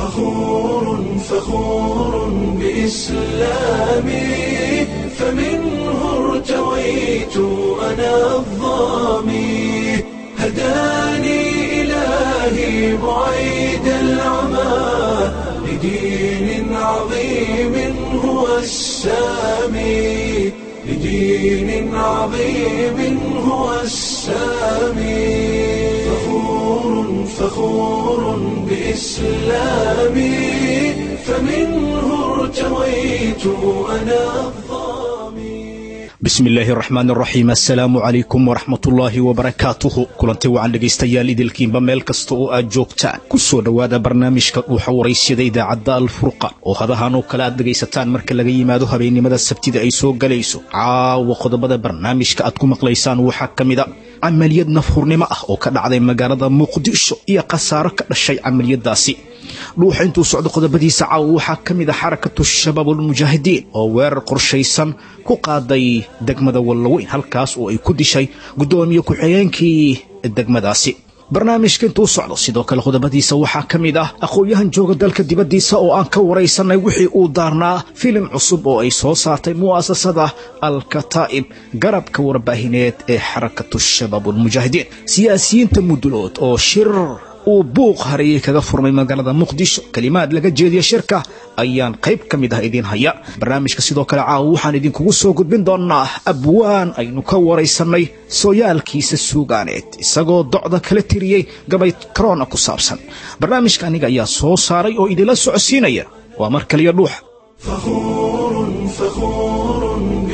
فخور فخور بإسلامي فمنه ارتويت أنا الظامي هداني إلهي بعيد العمى لدين عظيم هو السامي لدين عظيم هو السامي فخور فخور بإسلامي فمنه ارتويت أنا الظامي bismi illaahi araxmaan araxiim assalaamu calaykum waraxmatullaahi wabarakaatuhu kulanti wacan dhegaystayaal idilkiinba meel kasta oo aad joogtaan ku soo dhowaada barnaamijka dhuuxa waraysyada idaacadda alfurqan oo hadahan oo kale aad dhegaysataan marka laga yimaado habeennimada sabtida ay soo galayso caawa qodobada barnaamijka aad ku maqlaysaan waxaa ka mida camaliyad nafhurnimo ah oo ka dhacday magaalada muqdisho iyo khasaaro ka dhashay camaliyadaasi dhuuxa intuu socdo qodobadiisa caawa waxaa ka mid a xarakatu shabaab almujaahidiin oo weerar qorshaysan ku qaaday degmada wallaweyn halkaas oo ay ku dishay guddoomiye ku-xigeenkii degmadaasi barnaamijka intuu socdo sidoo kale qodobadiisa waxaa ka mid ah aqoon-yahan jooga dalka dibaddiisa oo aan ka waraysanay wixii uu daarnaa filim cusub oo ay soo saartay mu'asasada al-kataa'ib garabka warbaahineed ee xarakatu shabaab almujaahidiin siyaasiyiinta mudulood oo shir uu buuq hareeyey kaga furmay magaalada muqdisho kelimaad laga jeediya shirka ayaan qayb ka mid ah idiin haya barnaamijka sidoo kale caawa waxaan idinkugu soo gudbin doonaa abwaan aynu ka waraysanay sooyaalkiisa suugaaneed isagoo docda kala tiriyey gabay korona ku saabsan barnaamijka aniga ayaa soo saaray oo idinla socodsiinaya waa mar kaliya dhuuxa فخور فخور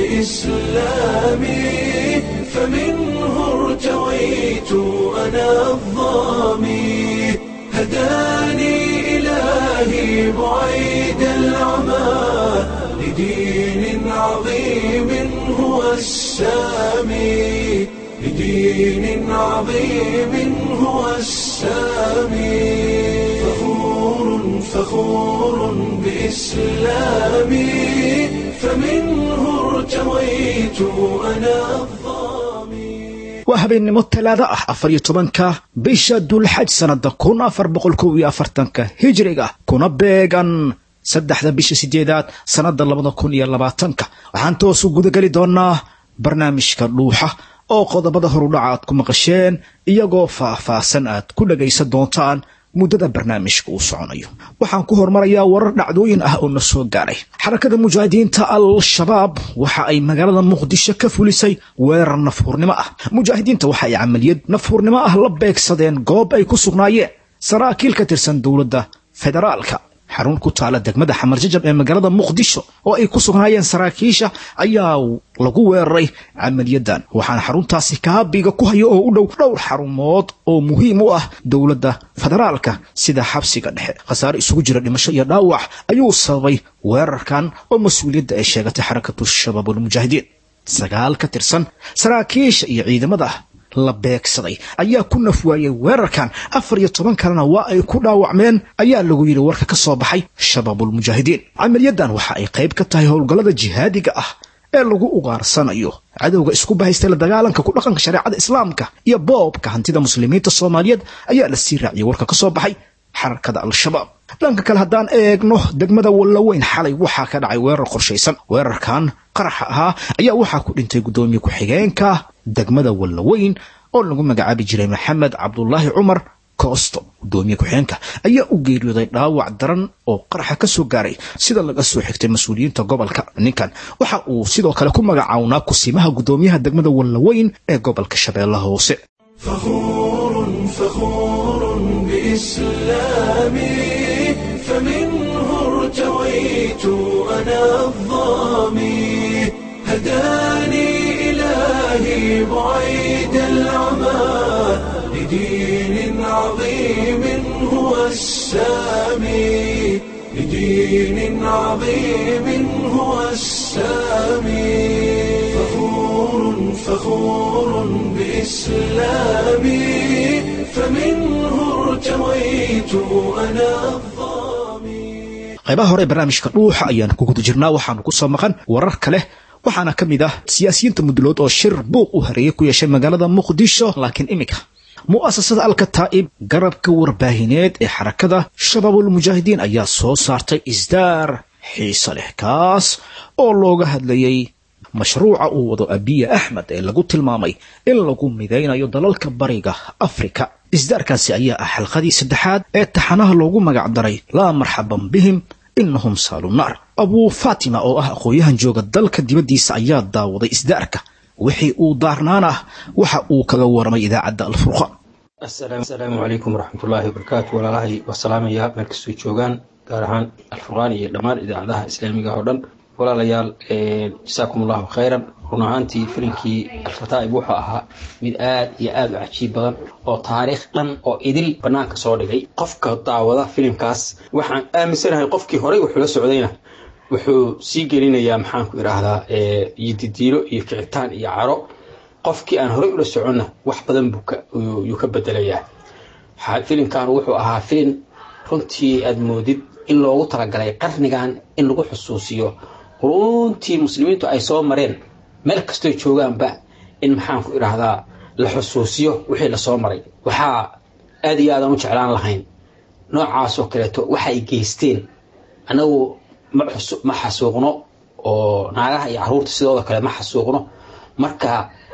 بإسلامي فمنه ارتويت أنا الظامي هداني إلهي بعيد العمى لدين عظيم هو السامي لدين عظيم هو السامي فخور فخور بإسلامي فمنه ارتويت أنا الظامي waa habeennimo talaado ah afar iyo tobanka bisha dulxaj sannada kun afar boqol kow iyo afartanka hijriga kuna beegan saddexda bisha sideedaad sannada labada kun iyo labaatanka waxaan toosu gudageli doonaa barnaamijka dhuuxa oo qodobada horudhaca aad ku maqasheen iyagoo faah-faahsan aad ku dhagaysan doontaan muddada barnaamijka uu soconayo waxaan ku hormarayaa warar dhacdooyin ah oo na soo gaaray xarakada mujaahidiinta al-shabaab waxa ay magaalada muqdisho ka fulisay weerar nafhurnimo ah mujaahidiinta waxa ay camaliyad nafhurnimo ah la beegsadeen goob ay ku sugnaayeen saraakiil ka tirsan dowladda federaalka xarun ku taala degmada xamar jajab ee magaalada muqdisho oo ay ku sugnaayeen saraakiisha ayaa lagu weeraray camaliyadan waxaana xaruntaasi kaabiga ku haya oo u dhow dhowr xarumood oo muhiim u ah dowladda federaalka sida xabsiga dhexe khasaare isugu jira dhimasho iyo dhaawac ayuu sababay weerarkan oo mas-uuliyadda ay sheegatay xarakatu shabaab almujaahidiin sagaal ka tirsan saraakiisha iyo ciidamada la beegsaday ayaa ku naf waayey weerarkan afar iyo toban kalena waa ay ku dhaawacmeen ayaa lagu yidhi warka ka soo baxay shabaabulmujaahidiin camaliyadan waxa ay qayb ka tahay howlgallada jihaadiga ah ee lagu ugaarsanayo cadowga isku bahaystay la dagaalanka ku dhaqanka shareecada islaamka iyo boobka hantida muslimiinta soomaaliyeed ayaa la sii raaciyey warka ka soo baxay xarakada al-shabaab dhanka kale haddaan eegno degmada wallaweyn xalay waxaa ka dhacay weerar qorshaysan weerarkan qaraxa ahaa ayaa waxaa ku dhintay guddoomiye ku-xigeenka degmada wallaweyn oo lagu magacaabi jiray maxamed cabdulaahi cumar koosto guddoomiye ku-xigeenka ayaa u geeriyooday dhaawac daran oo qaraxa ka soo gaaray sida laga soo xigtay mas-uuliyiinta gobolka ninkan waxa uu sidoo kale ku magacawnaa kusimaha guddoomiyaha degmada wallaweyn ee gobolka shabeellaha hoose فخور فخور بإسلامي فمنه ارتويت أنا الظامي هداني إلهي بعيد العمى لدين عظيم هو السامي لدين عظيم هو السامي فخور فخور بإسلامي فمنه ارتويت أنا الظامي qaybaha hore ee barnaamijka dhuuxa ayaan ku guda jirnaa waxaanu ku soo maqan warar kale waxaana ka mid ah siyaasiyiinta mudulood oo shir buuq u hareeyay ku yeeshay magaalada muqdisho laakiin iminka mu'asasada alkataa'ib garabka warbaahineed ee xarakada shabaabulmujaahidiin ayaa soo saartay isdaar xiise leh kaas oo looga hadlayey mashruuca uu wado abiya axmed ee lagu tilmaamay in lagu midaynayo dalalka bariga afrika isdaarkaasi ayaa ah xalqadii saddexaad ee taxanaha loogu magac daray laa marxaban bihim inahum saalu naar abuu faatima oo ah aqoon-yahan jooga dalka dibaddiisa ayaa daawaday isdaarka wixii uu daarnaan ah waxa uu kaga waramay idaacadda alfurqaan asalaamu calaykum waraxmatullaahi wabarakaatu walaalahay waa salaamayaa meel kastoo joogaan gaar ahaan alfurqaan iyo dhammaan idaacadaha islaamiga oo dhan walaalayaal jasaakum allahu khayran run ahaantii filinkii alfataa'ib wuxuu ahaa mid aad iyo aad u cajiib badan oo taariikh dhan oo idil bannaanka soo dhigay qofka daawada filimkaas waxaan aaminsanahay qofkii horey wuxuu la socdayna wuxuu sii gelinayaa maxaanku idhaahdaa iyo didiilo iyo kicitaan iyo caro qofkii aan horey ula soconna wax badan yuu ka bedelayaa filimkan wuxuu ahaa filim runtii aad moodid in loogu talagalay qarnigan in lagu xusuusiyo runtii muslimiintu ay soo mareen meel kastoy joogaanba in maxaanku idhaahdaa la xusuusiyo wixii lasoo maray waxaa aad iyo aadaan u jeclaan lahayn noocaasoo kaleeto waxay geysteen annagu ma xasuuqno oo naagaha iyo caruurta sidooda kale ma xasuuqno marka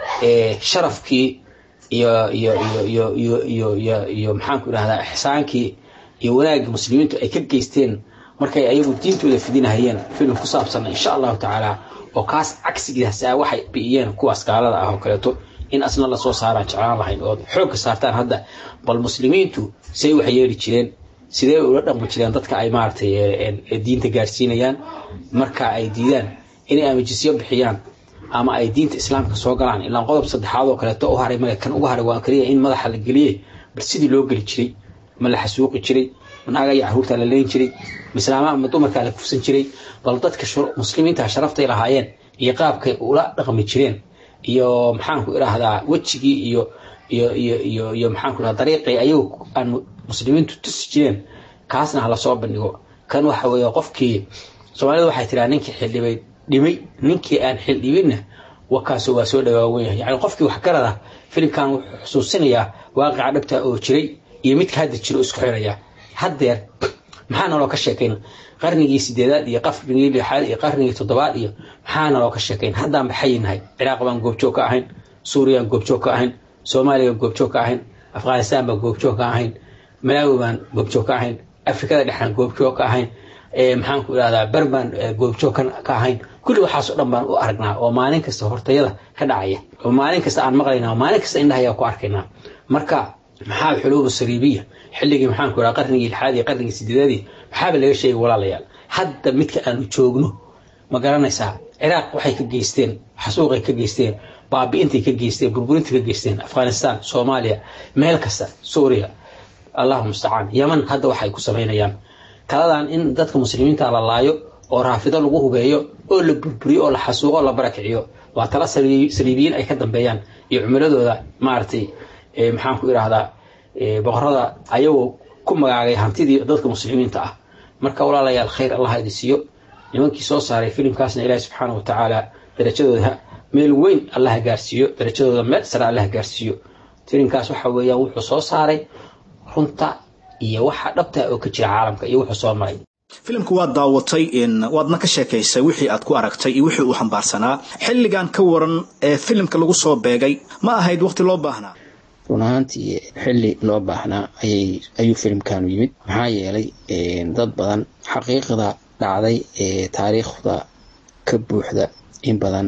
sharafkii iyo iyo iyo iyo iyo iyo iyo maxaanku idhahdaa ixsaankii iyo wanaagga muslimiintu ay ka geysteen markay ayagu diintooda fidinahayeen filim ku saabsan insha allahu tacaala oo kaas cagsigiisa waxay bi'iyeen kuwaas gaalada ah oo kaleeto in asna lasoo saaraan jeclaan lahayn ood xoogga saartaan hadda bal muslimiintu say wax yeeli jireen sidee ula dhaqmi jireen dadka ay maaragtay diinta gaarsiinayaan marka ay diidaan inay ama jisyo bixiyaan ama ay diinta islaamka soo galaan ilaa qodob saddexaad oo kaleeto u haray male kan ugu haray waa kaliya in madaxa la geliyey bal sidii loo geli jiray ma la xasuuqi jiray naaga iyo caruurtaa la leyn jiray mislaamaha ma dumarkaa la kufsan jiray bal dadka muslimiinta sharaftay lahaayeen iyo qaabkay ula dhaqmi jireen iyo maxaanku idhaahdaa wejigii iyo iyo iyo iyo iyo maxaanku idhahda dariiqii ayagu aan muslimiintu tusi jireen kaasna ha lasoo bandhigo kan waxa weeye qofkii soomaalida waxay tiraa ninkii xildhibay dhimay ninkii aan xildhibinna wakaasoo waa soo dhawaawan yahay yani qofkii waxgarada filimkan wuxuu xusuusinayaa waaqica dhabta oo jiray iyo midka hadda jiro isku xiraya haddeer maxaa naloo ka sheekayn qarnigii sideedaad iyo qarnigii lixaad iyo qarnigii toddobaad iyo maxaa naloo ka sheekayn haddaan baxayinahay ciraaq baan goobjoog ka ahayn suuriyaan goobjoog ka ahayn soomaaliya baan goobjoog ka ahayn afghanistaan baan goobjoog ka ahayn malaawi baan goobjoog ka ahayn afrikada dhexaan goobjoog ka ahayn maxaanku idhahdaa berbaan goobjoog ka ahayn kulli waxaasoo dhan baan u aragnaa oo maalin kasta hortayada ka dhacaya oo maalin kasta aan maqlaynaa oo maalin kasta indhahayaa ku arkaynaa marka maxaa xuluubu sariibiya xilligii maxaanku idhaha qarnigii lixaad iyo qarnigii sideedaadii maxaaba laga sheegay walaalayaal hadda midka aanu joogno ma garanaysaa ciraaq waxay ka geysteen xasuuqay ka geysteen baabi'intay ka geysteen burburinta ka geysteen afghanistaan soomaaliya meel kasta suuriya allahu mustacaan yaman hadda waxay ku samaynayaan taladan in dadka muslimiinta la laayo oo raafido lagu hubeeyo oo la burburiyo oo la xasuuqo oo la barakiciyo waa tala saliibiyiin ay ka dambeeyaan iyo cumuladooda maaragtay maxaanku idhaahdaa boqorada ayagoo ku magaagay hantidii dadka muslimiinta ah marka walaalayaal khayr allah idi siiyo nimankii soo saaray filimkaasna ilaahi subxaana wa tacaala darajadooda meel weyn allaha gaarsiiyo darajadooda meel sare allaha gaarsiiyo filimkaas waxa weeyaan wuxuu soo saaray runta iyo waxa dhabta oo ka jira caalamka iyo wuxuu soo maray filimka waad daawatay waadna ka sheekaysay wixii aad ku aragtay iyo wixii uu xambaarsanaa xilligan ka waran ee filimka lagu soo beegay ma ahayd waqti loo baahnaa run ahaantii xilli loo baahnaa ayay ayuu filimkanu yimid maxaa yeelay dad badan xaqiiqda dhacday ee taariikhda ka buuxda in badan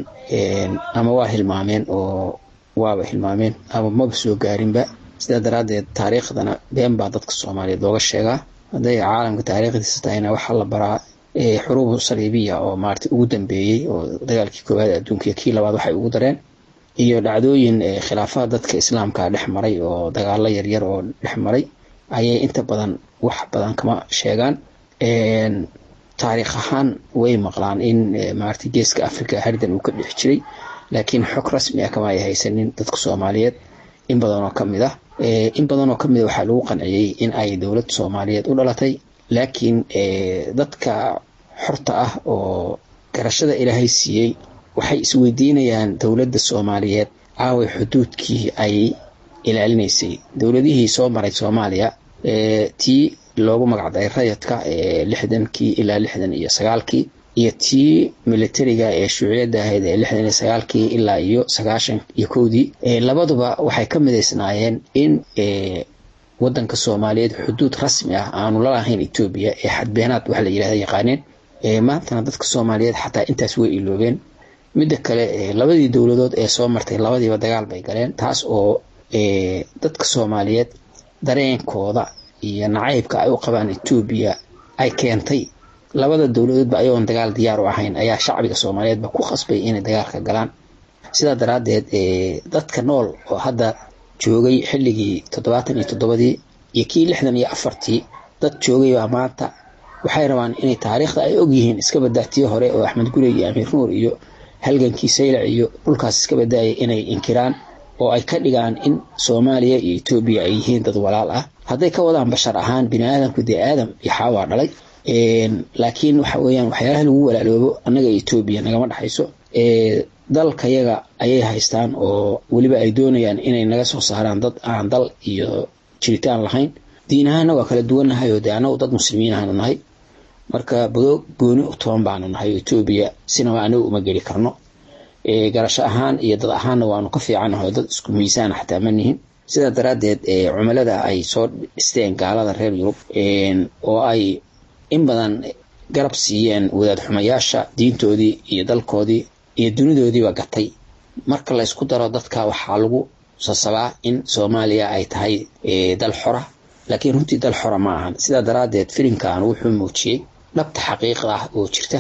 ama waa hilmaameen oo waaba hilmaameen ama maba soo gaarinba sidaa daraaddeed taariikhdana been baa dadka soomaaliyeed looga sheegaa hadday caalamka taariikhdiisa tahayna waxaa la baraa xuruubu saliibiya oo maarata ugu dambeeyey oo dagaalkii koowaad adduunka iyo kii labaad waxay ugu dareen iyo dhacdooyin khilaafada dadka islaamka dhex maray oo dagaalo yaryar oo dhex maray ayay inta badan wax badan kama sheegaan taariikh ahaan way maqlaan in maarata geeska africa hardan uu ka dhex jiray laakiin xog rasmi ah kama ay haysanin dadka soomaaliyeed in badan oo kamid ah in badan oo kamid a waxaa lagu qanciyey in ay dowlad soomaaliyeed u dhalatay laakiin dadka xorta ah oo garashada ilaahay siiyey waxay isweydiinayaan dowladda soomaaliyeed aaway xuduudkii ay ilaalinaysay dowladihii soo maray soomaaliya tii loogu magacdaray rayadka lixdankii ilaa lixdan iyo sagaalkii iyo tii militariga ee shuuciyadda ahayd ee lixdan iyo sagaalkii ilaa iyo sagaashan iyo kowdii labaduba waxay ka midaysnaayeen in wadanka soomaaliyeed xuduud rasmi ah aanu lalahayn etoobiya ee xadbeenaad waxa la yidhahda yaqaaneen maantana dadka soomaaliyeed xataa intaas way iloobeen midda kale labadii dowladood ee soo martay labadiiba dagaal bay galeen taas oo dadka soomaaliyeed dareenkooda iyo nacaybka ay u qabaan etoobiya ay keentay labada dowladoodba ayagoon dagaal diyaar u ahayn ayaa shacbiga soomaaliyeedba ku qasbay inay dagaalka galaan sidaa daraaddeed dadka nool oo hadda joogay xilligii toddobaatan iyo toddobadii iyo kii lixdan iyo afartii dad joogay baa maanta waxay rabaan inay taariikhda ay ogyihiin iska badaatiyo hore oo axmed gurey iyo amiir nuur iyo halgankii saylac iyo dhulkaas iska badaayay inay inkiraan oo ay ka dhigaan in soomaaliya iyo etoobiya ay yihiin dad walaal ah hadday ka wadaan bashar ahaan bini aadamku dee aadam iyo xaawaa dhalay laakiin waxa weeyaan waxyaalaha lagu walaaloobo annaga etoobiya nagama dhexayso dalkayaga ayay haystaan oo weliba ay doonayaan inay naga soo saaraan dad aan dal iyo jiritaan lahayn diin ahaana waa kala duwannahay oo dee annagu dad muslimiin ahaanu nahay marka badoog gooni u toban baanu nahay etoobiya sinaba anagu uma geli karno garasho ahaan iyo dad ahaanna waanu ka fiicannahay oo dad isku miisaan xataa ma nihin sidaa daraaddeed cumilada ay soo dhisteen gaalada reer yurub oo ay in badan garab siiyeen wadaad xumayaasha diintoodii iyo dalkoodii iyo dunidoodiiba gatay marka la ysku daro dadka waxaa lagu sasabaa in soomaaliya ay tahay dal xora laakiin runtii dal xora ma ahan sidaa daraaddeed filimkan wuxuu muujiyey dhabta xaqiiqa ah oo jirta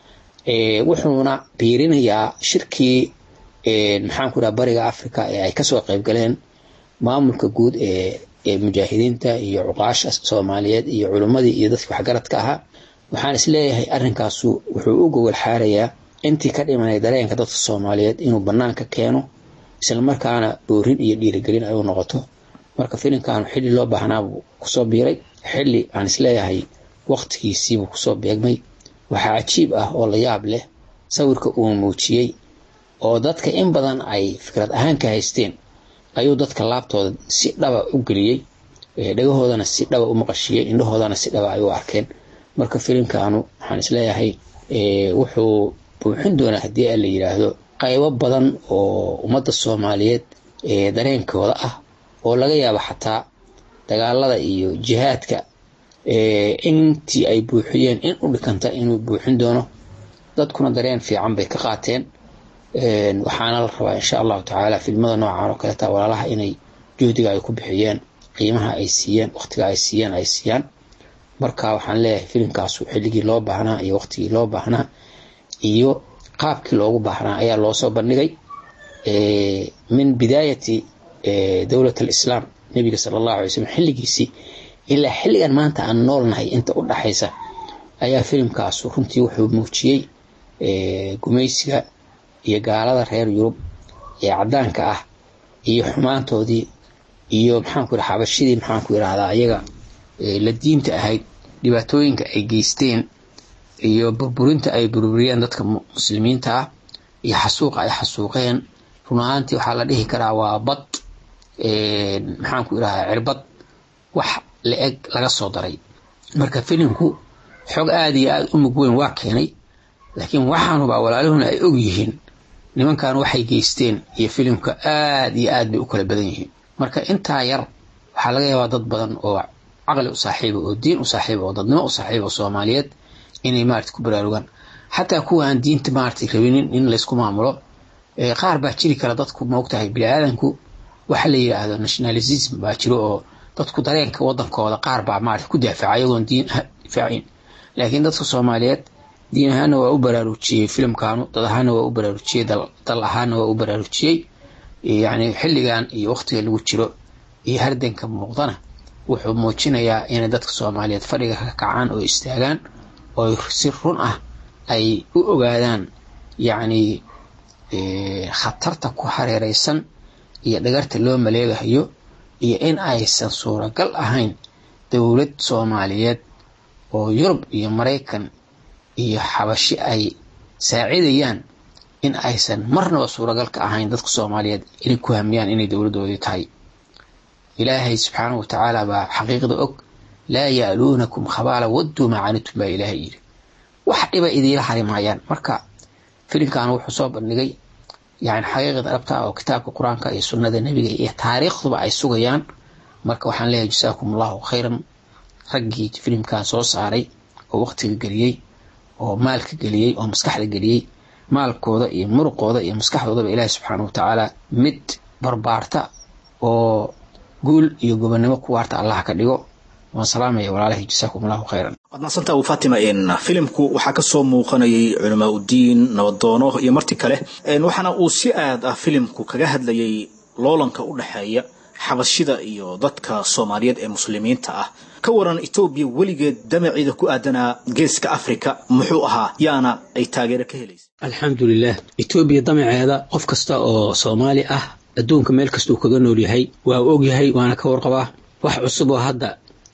wuxuuna biirinayaa shirkii maxaanku dhaha bariga africa ee ay kasoo qaybgaleen maamulka guud ee ee mujaahidiinta iyo cuqaasha soomaaliyeed iyo culimmadii iyo dadkii waxgaradka ahaa waxaan isleeyahay arrinkaasu wuxuu u gogol xaarayaa intii ka dhimanay dareenka dadka soomaaliyeed inuu banaanka keeno islamarkaana boorin iyo dhiirigelin ay u noqoto marka filimkan xilli loo baahnaabuu kusoo biiray xilli aan isleeyahay waqtigiisiibuu kusoo beegmay waxaa cajiib ah oo la yaab leh sawirka uu muujiyey oo dadka in badan ay fikrad ahaan ka haysteen ayuu dadka laabtooda si dhaba u geliyey dhagahoodana si dhaba u maqashiyey indhahoodana si dhaba ay u arkeen marka filimkanu waxaan isleeyahay wuxuu buuxin doonaa haddii a la yidhaahdo qaybo badan oo ummadda soomaaliyeed dareenkooda ah oo laga yaabo xataa dagaalada iyo jihaadka intii ay buuxiyeen in u dhikanta inuu buuxin doono dadkuna dareen fiican bay ka qaateen waxaana la rabaa insha allahu tacaala filmada noocan oo kaleeta walaalaha inay juhdiga ay ku bixiyeen qiimaha ay siiyeen waqtiga ay siiyeen ay siiyaan marka waxaan leeyahay filimkaasu xilligii loo baahnaa iyo waqtigii loo baahnaa iyo qaabkii loogu baahnaa ayaa loosoo bandhigay min bidaayati dowlat alislaam nebiga sala allahu alay slm xilligiisii ilaa xilligan maanta aan noolnahay inta u dhaxaysa ayaa filimkaasu runtii wuxuu muujiyey gumaysiga iyo gaalada reer yurub ee caddaanka ah iyo xumaantoodii iyo maxaanku yidhaha xabashidii maxaanku yidhahdaa ayaga la diinta ahayd dhibaatooyinka ay geysteen iyo burburinta ay burburiyeen dadka muslimiinta ah iyo xasuuqa ay xasuuqeen run ahaantii waxaa la dhihi karaa waa bad maxaanku yidhahdaa cirbad wax la eg laga soo daray marka filimku xog aada iyo aada u mug weyn waa keenay laakiin waxaanubaa walaalahuna ay og yihiin nimankan waxay geysteen iyo filimka aada iyo aad bay u kala badan yihiin marka intaa yar waxaa laga yaabaa dad badan oo caqli u saaxiiba oo diin u saaxiiba oo dadnimo u saaxiiba oo soomaaliyeed inay maarata ku baraarugaan xataa kuwa aan diinta maarata rabinin in laysku maamulo qaar baa jiri kara dadku maogtahay bini-aadanku waxa la yidhaahdo nationalism baa jiro oo dadku dareenka wadankooda qaar baa maarata ku daafaca iyagoon diin difaacin laakiin dadka soomaaliyeed diin ahaana waa u baraarujiyey filimkaanu dad ahaana waa u baraarujiyey dal ahaana waa u baraarujiyey yacni xilligan iyo waqtiga lagu jiro iyo hardanka muuqdana wuxuu muujinayaa inay dadka soomaaliyeed fadhiga ka kacaan oo istaagaan oo si run ah ay u ogaadaan yacni khatarta ku hareereysan iyo dhagarta loo maleegahayo iyo in aysan suuragal ahayn dowlad soomaaliyeed oo yurub iyo maraykan iyo xabashi ay saacidayaan in aysan marnaba suuragal ka ahayn dadka soomaaliyeed inay ku hamiyaan inay dowladdoodii tahay ilaahay subxaanahu watacaala baa xaqiiqda og laa ya'luunakum khabaala wadduu macaanitum baa ilaahay yidhi wax dhiba idiila hari maayaan marka filimkan wuxuu soo bandhigay yani xaqiiqda dhabta oo kitaabka qur-aanka iyo sunnada nebiga iyo taariikhduba ay sugayaan marka waxaan leeyahay jasaakum allahu khayran raggii filimkan soo saaray oo waqtiga geliyey oo maalka geliyey oo maskaxda geliyey maalkooda iyo muruqooda iyo maskaxdoodaba ilaahi subxaana watacaala mid barbaarta oo guul iyo gobonnimo ku waarta allah ka dhigo waan salaamaya walaalahay jasaakum allahu khayran waad maadsantaa abu fatima filimku waxaa kasoo muuqanayay culamaa udiin nabadoono iyo marti kale waxaana uu si aad ah filimku kaga hadlayay loolanka u dhexeeya xabashida iyo dadka soomaaliyeed ee muslimiinta ah ka waran etoobiya weligeed damaceeda ku aadanaa geeska africa muxuu ahaa yaana ay taageero ka helaysa alxamdulilah etoobiya damaceeda qof kasta oo soomaali ah adduunka meel kastuu kaga nool yahay waa og yahay waana ka warqabaa wax cusub oo hadda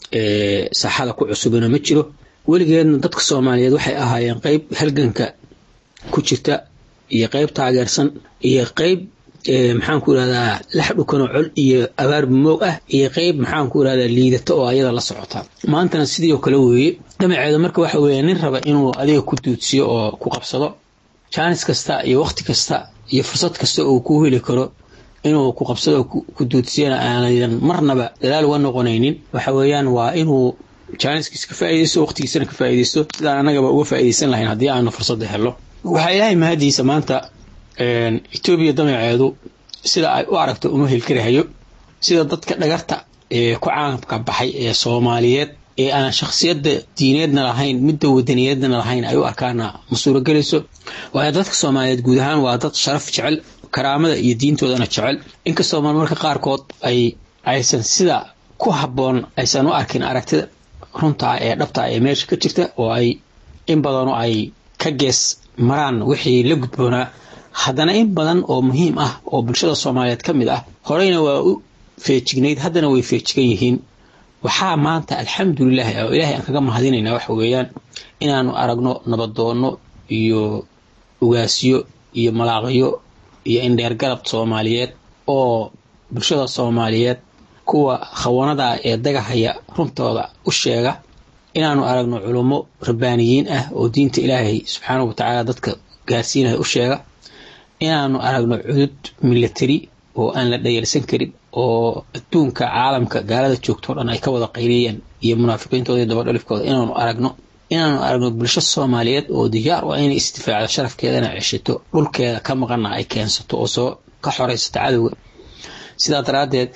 saaxada ku cusubina ma jiro weligeedna dadka soomaaliyeed waxay ahaayeen qeyb halganka ku jirta iyo qeyb taageersan iyo qeyb maxaan ku irahdaa lax dhukanoo col iyo abaar moog ah iyo qeyb maxaan ku irahdaa liidata oo ayada la socota maantana sidii oo kale weeye damaceeda marka waxa weeye nin raba inuu adiga ku duudsiyo oo ku qabsado jaanis kasta iyo waqti kasta iyo fursad kasta uu ku heli karo inuu ku qabsado ku duudsiyana aanaydan marnaba dadaal uga noqonaynin waxa weeyaan waa inuu jaaniskiisa ka faaideysto waqtigiisana ka faaideysto sidaan annagaba uga faaideysan lahayn haddii aanu fursadda helo waxaa ilaahay mahadiisa maanta etoobiya damaceedu sida ay u aragto uma helkarahayo sida dadka dhagarta ee ku caamka baxay ee soomaaliyeed ee aan shakhsiyadda diineedna lahayn midda wadaniyeedna lahayn ay u arkaana ma suuragelayso waayo dadka soomaaliyeed guud ahaan waa dad sharaf jecel karaamada iyo diintoodana jecel inkastoo marmarka qaarkood ay aysan sida ku habboon aysan u arkin aragtida runtaa ee dhabtaa ee meesha ka jirta oo ay in badano ay ka gees maraan wixii la gudboonaa haddana in badan oo muhiim ah oo bulshada soomaaliyeed ka mid ah horeyna waa u feejignayd haddana way feejigan yihiin waxaa maanta alxamdulilah oo ilaahay aan kaga mahadinaynaa waxa weeyaan inaanu aragno nabadoonno iyo ugaasyo iyo malaaqyo iyo indheer garab soomaaliyeed oo bulshada soomaaliyeed kuwa khawanada ee dagahaya runtooda u sheega inaanu aragno culummo rabbaaniyiin ah oo diinta ilaahay subxaanahu watacaala dadka gaarsiinaya u sheega inaanu aragno cudud milatari oo aan la dhayalsan karin oo adduunka caalamka gaalada joogtoo dhan ay ka wada qayriyeen iyo munaafiqiintooda iyo dabadhalifkooda inaanu aragno inaanu aragno bulsho soomaaliyeed oo diyaar u ah inay isdifaacdo sharafkeedana ceshato dhulkeeda ka maqana ay keensato oo soo ka xoraysato cadowga sidaa daraaddeed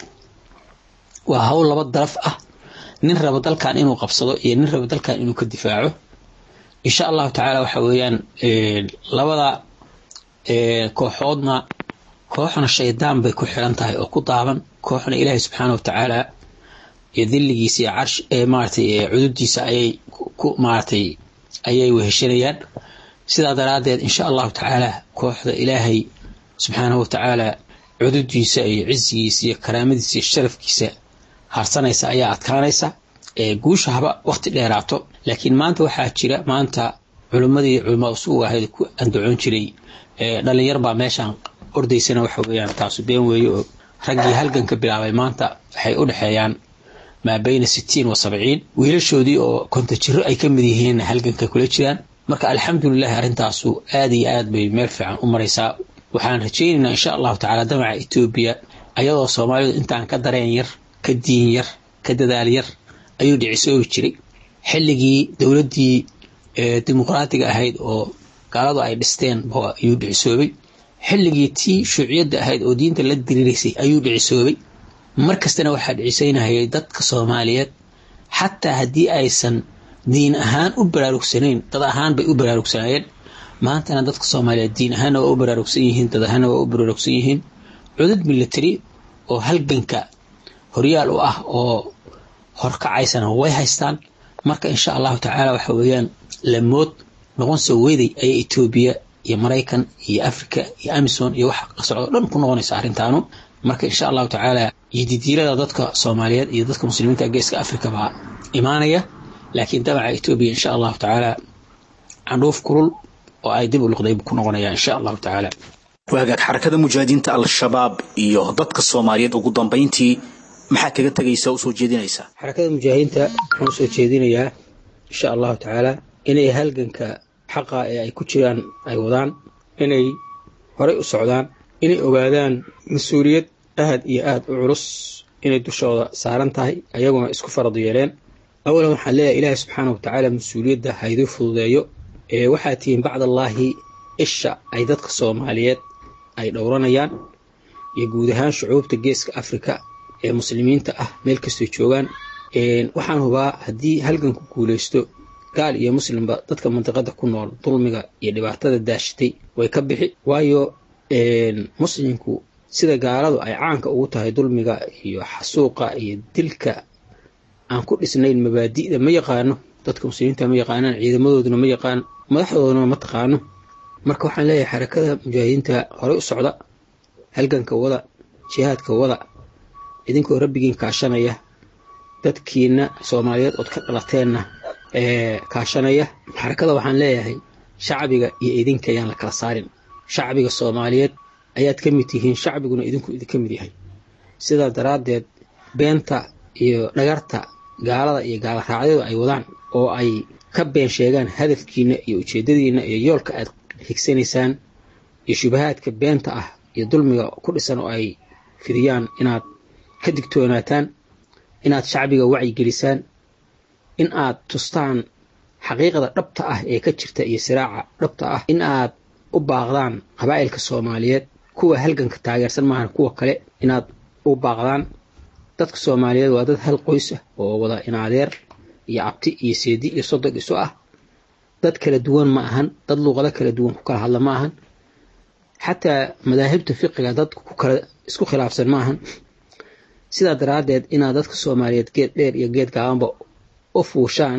waa hawl laba daraf ah nin raba dalkan inuu qabsado iyo nin raba dalkan inuu ka difaaco insha allahu tacaala waxa weeyaan labada kooxoodna kooxna shaydaan bay ku xiran tahay oo ku daaban kooxna ilaahay subxaana watacaala iyo dilligiisa iyo carsh maaratay cududiisa ayay ku maaratay ayay weheshanayaan sidaa daraaddeed insha allahu tacaala kooxda ilaahay subxaanahu watacaala cududiisa iyo cizigiisa iyo karaamadiisa iyo sharafkiisa harsanaysa ayaa adkaanaysa guusha haba waqti dheeraato laakiin maanta waxaa jira maanta culimmadii culamaa usugu ahayd ku andacoon jiray dhalinyar baa meeshaan ordaysana waxa weeyaan taasu been weeye oo raggii halganka bilaabay maanta waxay u dhexeeyaan maa bayna sittiin wa sabciin wiilashoodii oo konta jiro ay ka mid yihiin halganka kula jiraan marka alxamdulilahi arrintaasu aad iyo aad bay meel fiican u maraysaa waxaan rajaynaynaa insha allahu tacaala damaca etoobiya ayadoo soomaalidu intaan ka dareen yar ka diin yar ka dadaal yar ayuu dhicisoobi jiray xilligii dowladdii dimuqraatiga ahayd oo gaaladu ay dhisteen ayuu dhicisoobay xilligii tii shuuciyadda ahayd oo diinta la diriiraysay ayuu dhicisoobay mar kastana waxaa dhicisaynahayay dadka soomaaliyeed xataa haddii aysan diin ahaan u baraarugsanayn dad ahaan bay u baraarugsanaayeen maantana dadka soomaaliyeed diin ahaanna waa u baraarugsan yihiin dad ahaanna waa u baraarugsan yihiin cudud military oo halganka horyaal u ah oo horkacaysana way haystaan marka insha allahu tacaala waxa weeyaan lamood noqon soo weeday ayay etoobiya iyo maraykan iyo africa iyo amison iyo wax la socdo dhan ku noqonaysa arrintaanu marka insha allahu tacaala iyo didiirada dadka soomaaliyeed iyo dadka muslimiinta geeska africa baa imaanaya laakiin damaca etoobiya insha allahu tacaala candhuuf kulul oo ay dib u luqday ku noqonaya insha allahu tacaala waagaag xarakada mujaahidiinta al-shabaab iyo dadka soomaaliyeed ugu dambayntii maxaa kaga tegaysa oo usoo jeedinaysaa xarakada mujaahidiinta waxaan usoo jeedinayaa insha allahu tacaala inay halganka xaqa ee ay ku jiraan ay wadaan inay horey u socdaan inay ogaadaan mas-uuliyad aad iyo aad u culus inay dushooda saaran tahay ayaguna isku farad yeeleen awalan waxaan leeyahay ilaahay subxaana wa tacaala mas-uuliyadda hayduu fududeeyo ee waxaa tihiin bacdallaahi isha ay dadka soomaaliyeed ay dhowranayaan iyo guud ahaan shucuubta geeska afrika ee muslimiinta ah meel kastoo joogaan waxaan hubaa haddii halganku guulaysto gaal iyo muslimba dadka mandiqada ku nool dulmiga iyo dhibaatada daashatay way ka bixi waayo muslimku sida gaaladu ay caanka ugu tahay dulmiga iyo xasuuqa iyo dilka aan ku dhisnayn mabaadi'da ma yaqaano dadka muslimiinta ma yaqaanaan ciidamadooduna ma yaqaan madaxdooduna ma taqaano marka waxaan leeyahay xarakada mujaahidiinta horey u socda halganka wada jihaadka wada idinkoo rabbigiin kaashanaya dadkiina soomaaliyeed ood ka dhalateenna ee kaashanaya xarakada waxaan leeyahay shacbiga iyo idinka ayaan la kala saarin shacbiga soomaaliyeed ayaad ka mid tihiin shacbiguna idinku idinka mid yahay sidaa daraaddeed beenta iyo dhagarta gaalada iyo gaaloraacyadu ay wadaan oo ay ka been sheegaan hadafkiina iyo ujeedadiina iyo yoolka aad higsanaysaan iyo shubahaadka beenta ah iyo dulmiga ku dhisan oo ay fidiyaan inaad ka digtoonaataan inaad shacbiga wacyigelisaan in aad tustaan xaqiiqda dhabta ah ee ka jirta iyo siraaca dhabta ah in aad u baaqdaan qabaa'ilka soomaaliyeed kuwa halganka taageersan maahan kuwa kale inaad u baaqdaan dadka soomaaliyeed waa dad hal qoys ah oo wada inaadeer iyo abti iyo seedi iyo sodog isu ah dad kala duwan ma ahan dad luuqado kala duwan ku kala hadla ma ahan xataa madaahibta fiqiga dad ku kala isku khilaafsan ma ahan sidaa daraaddeed inaad dadka soomaaliyeed geed dheer iyo geed gaabanba u fuushaan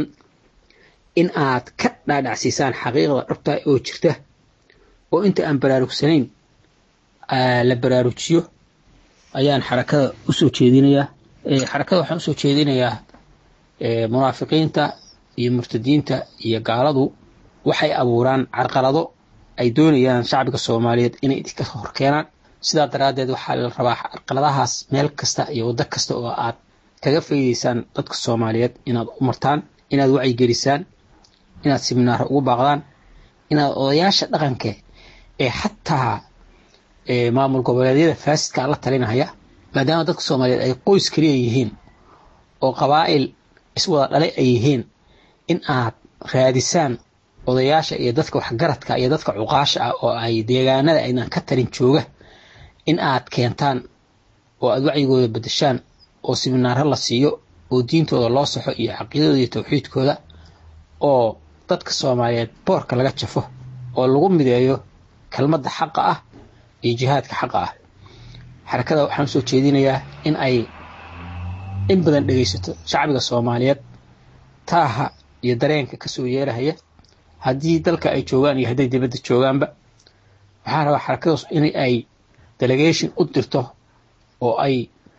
in aad ka dhaadhacsiisaan xaqiiqda dhabta oo jirta oo inta aan baraarugsanayn la baraarujiyo ayaan xarakada usoo jeedinayaa xarakada waxaan usoo jeedinayaa munaafiqiinta iyo murtadiinta iyo gaaladu waxay abuuraan carqalado ay doonayaan shacbiga soomaaliyeed inay idinka horkeenaan sidaa daraaddeed waxaa la rabaa carqaladahaas meel kasta iyo waddo kasta oo aad kaga faydaysaan dadka soomaaliyeed inaad u martaan inaad wacyigelisaan inaad siminaaro ugu baaqdaan inaad odayaasha dhaqanka ee xataa maamul goboleedyada faasidka la talinaya maadaama dadka soomaaliyeed ay qoys kaliya yihiin oo qabaa'il iswada dhalay ay yihiin in aad raadisaan odayaasha iyo dadka waxgaradka iyo dadka cuqaasha ah oo ay deegaanada aynan ka talin jooga in aad keentaan oo aad wacyigooda bedeshaan oo siminaaro la siiyo oo diintooda loo saxo iyo caqiidadooda iyo tawxiidkooda oo dadka soomaaliyeed boorka laga jafo oo lagu mideeyo kelmadda xaqa ah iyo jihaadka xaqa ah xarakada waxaan usoo jeedinayaa in ay in badan dhegaysato shacbiga soomaaliyeed taaha iyo dareenka kasoo yeerahaya haddii dalka ay joogaan iyo hadday dibadda joogaanba waxaa rabaa xarakadaas in ay delegation u dirto oo ay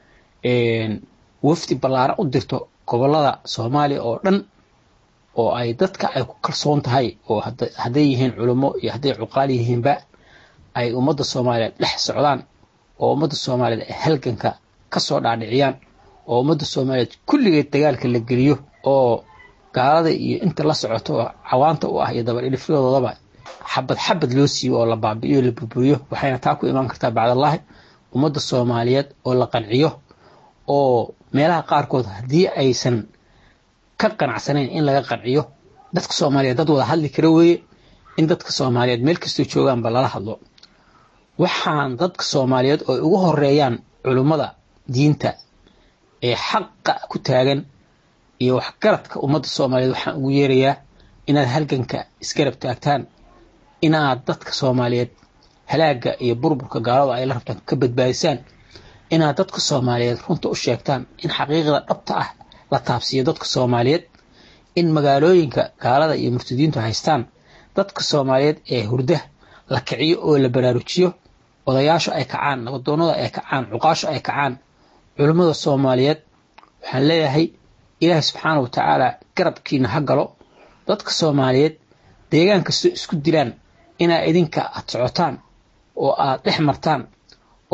wafdi ballaaran u dirto gobollada soomaaliya oo dhan oo ay dadka ay ku kalsoon tahay oo hadday yihiin culummo iyo hadday cuqaal yihiinba ay ummadda soomaaliyeed dhex socdaan oo ummadda soomaaliyeed ay halganka ka soo dhaadhiciyaan oo ummadda soomaaliyeed kulligeed dagaalka la geliyo oo gaalada iyo inta la socoto oo cawaanta u ah iyo dabadhilifyadoodaba xabad xabad loo siiyo oo la baabi'iyo la burburiyo waxayna taa ku imaan kartaa bacdallaahi ummadda soomaaliyeed oo la qanciyo oo meelaha qaarkood haddii aysan ka qanacsanayn in laga qanciyo dadka soomaaliyeed dad wada hadli kara weeye in dadka soomaaliyeed meel kastoo joogaanba lala hadlo waxaan dadka soomaaliyeed oo ugu horeeyaan culummada diinta ee xaqa ku taagan iyo waxgaradka ummadda soomaaliyeed waxaan ugu yeerayaa inaad halganka isgarab taagtaan inaad dadka soomaaliyeed halaagga iyo burburka gaalada ay la rabtaan ka badbaadisaan inaad dadka soomaaliyeed runta u sheegtaan in xaqiiqda dhabta ah la taabsiiyo dadka soomaaliyeed in magaalooyinka gaalada iyo murtadiintu haystaan dadka soomaaliyeed ee hurda la kiciyo oo la baraarujiyo odayaashu ay kacaan nabadoonnada ay kacaan cuqaashu ay kacaan culummada soomaaliyeed waxaan leeyahay ilaahay subxaana wa tacaala garabkiina ha galo dadka soomaaliyeed deegaan kastoo isku dilaan inaa idinka aad socotaan oo aad dhex martaan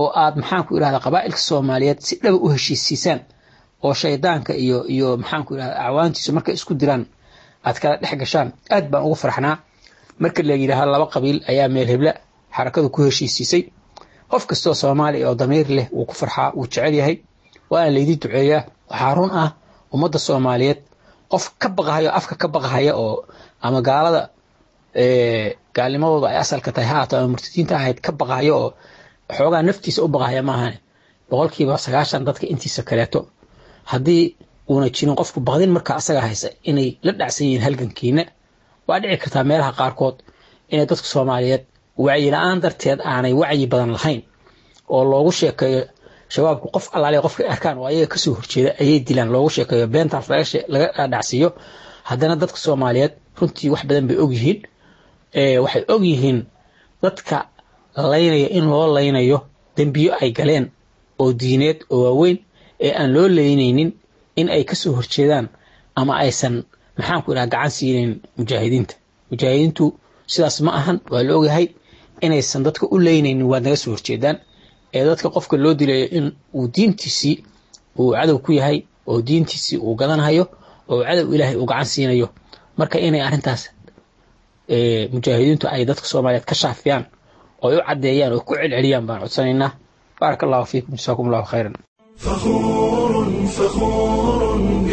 oo aad maxaanku idhahda qabaa'ilka soomaaliyeed si dhaba u heshiisiisaan oo shaydaanka iyo iyo maxaanku idhahda acwaantiisu markay isku diraan aad kala dhex gashaan aad baan ugu farxnaa marka la yidhaaha laba qabiil ayaa meel hebla xarakadu ku heshiisiisay qof kastoo soomaaliya oo damiir leh wuu ku farxaa wuu jecel yahay waana laydii duceeyaa waxaa run ah ummadda soomaaliyeed qof ka baqahayo afka ka baqahaya oo ama gaalada gaalnimadooda ay asalka tahay haato ama murtadiinta ahayd ka baqahayo oo xoogaa naftiisa u baqahaya maahane boqolkiiba sagaashan dadka intiisa kaleeto haddii uuna jirin qofku baqdin markaa asaga haysa inay la dhacsan yihiin halgankiina waa dhici kartaa meelaha qaarkood inay dadka soomaaliyeed wacyi la-aan darteed aanay wacyi badan lahayn oo loogu sheekeeyo shabaabku qof allaale qofkay arkaan oo ayaga kasoo horjeeda ayay dilaan loogu sheekeeyo beentaas laga dhacsiiyo haddana dadka soomaaliyeed runtii wax badan bay ogyihiin waxay ogyihiin dadka laynaya in loo laynayo dembiyo ay galeen oo diineed oo waaweyn ee aan loo leynaynin in ay kasoo horjeedaan ama aysan maxaanku idhaha gacan siinayn mujaahidiinta mujaahidiintu sidaas ma ahan waa la ogyahay inaysan dadka u leynaynin waad naga soo horjeedaan ee dadka qofka loo dilayo in uu diintiisii uu cadow ku yahay oo diintiisii uu gadanhayo oo cadow ilaahay uu gacan siinayo marka inay arrintaas mujaahidiintu ay dadka soomaaliyeed ka shaafiyaan oo ay u caddeeyaan oo ku celceliyaan baan codsanaynaa baaraka allahu fiikum jasaakum allahu khayran فخور فخور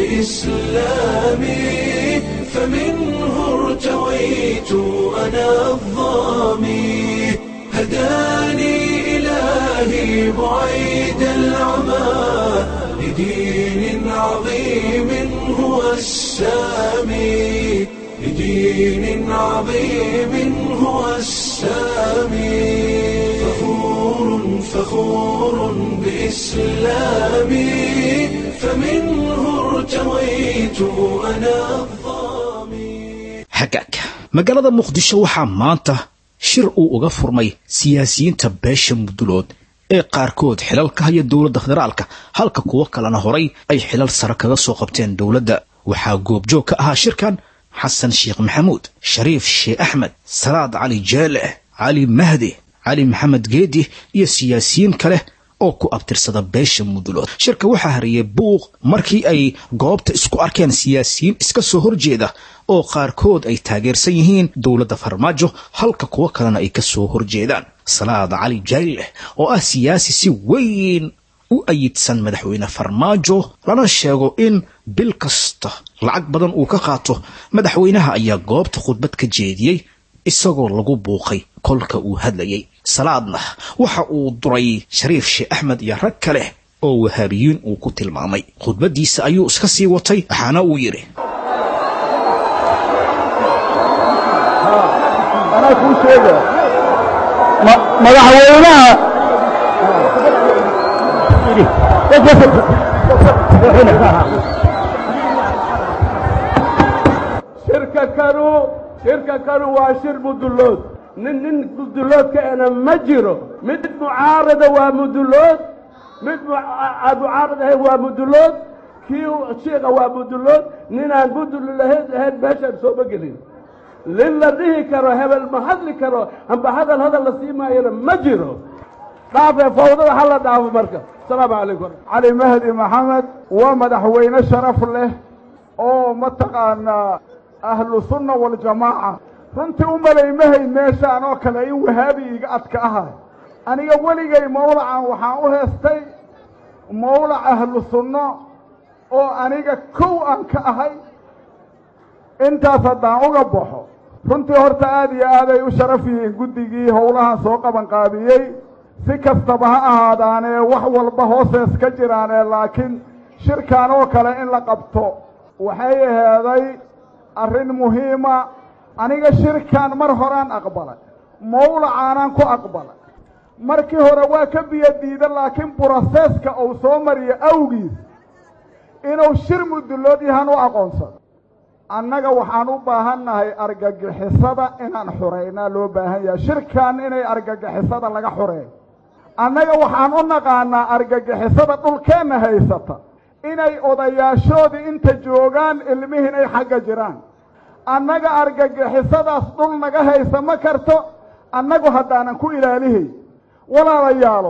بإسلامي فمنه ارتويت أنا الظامي هداني إلهي بعيد العمى لدين عظيم هو السامي لدين عظيم هو السامي فخور فخور بإسلامي فمنه ارتويت أنا الظامي hagaag magaalada muqdisho waxaa maanta shir uu uga furmay siyaasiyiinta beesha mudulood ee qaarkood xilal ka haya dowladda federaalka halka kuwo kalena horay ay xilal sare kaga soo qabteen dowladda waxaa goobjoog ka ahaa shirkan xasan sheekh maxamuud shariif sheekh axmed salaad cali jeeleh cali mahdi cali maxamed geedi iyo siyaasiyiin kale oo ku abtirsada beesha mudulood shirka waxaa hariyey buuq markii ay goobta isku arkeen siyaasiyiin iska soo horjeeda oo qaarkood ay taageersan yihiin dowladda farmaajo halka kuwo kalena ay ka soo horjeedaan salaad cali jayleh oo ah siyaasi si weyn u ayidsan madaxweyne farmaajo lana sheego in bil kasta lacag badan uu ka qaato madaxweynaha ayaa goobta khudbad ka jeediyey isagoo lagu buuqay kolka uu hadlayay salaadna waxa uu duray shariif sheekh axmed iyo rag kale oo wahaabiyiin uu ku tilmaamay khudbaddiisa ayuu iska sii watay waxaana uu yidhi anaa kuu sheega madaxweynaha shirka kanu shirka kanu waa shir mudullood nin nin mudulloodka ena ma jiro mid mucaarada waa mudullood mid aan mucaarad ahayn waa mudullood kii shiika waa mudullood ninaan mudul lahayn ahayn meeshaan sooma gelin lin la dhihi karo hebel ma hadli karo amba hadal hadal la sii maayana ma jiro dhaafee fawdada ha la dhaafo marka asalaamu calaykum cali mahdi maxamed waa madaxweyne sharaf leh oo mataqaanaa ahlu sunna waljamaaca runtii u malaymahay meeshaan oo kale in wahaabi iga adka ahay aniga weligay mawlacan waxaan u heestay mawlac ahlu sunno oo aniga kow aan ka ahay intaas haddaan uga baxo runtii horta aad iyo aaday u sharaf yihiin guddigii howlahan soo qabanqaabiyey si kastaba ha ahaadaanee wax walba hoosees ka jiraanee laakiin shirkan oo kale in la qabto waxay aheeday arrin muhiima aniga shirkan mar horaan aqbalay mawlacaanaan ku aqbalay markii hore waa ka biyo diida laakiin broseska uu soo mariyo awgiis inuu shir mudullood yahan u aqoonsado annaga waxaan u baahannahay argagixisada inaan xureynaa loo baahan yahay shirkan inay argagixisada laga xureeyo annaga waxaan u naqaanaa argagixisada dhulkeenna haysata inay odayaashoodii inta joogaan ilmihiin ay xagga jiraan annaga argagixisadaas dhul naga haysa ma karto annagu haddaanan ku ilaalihay walaalayaalo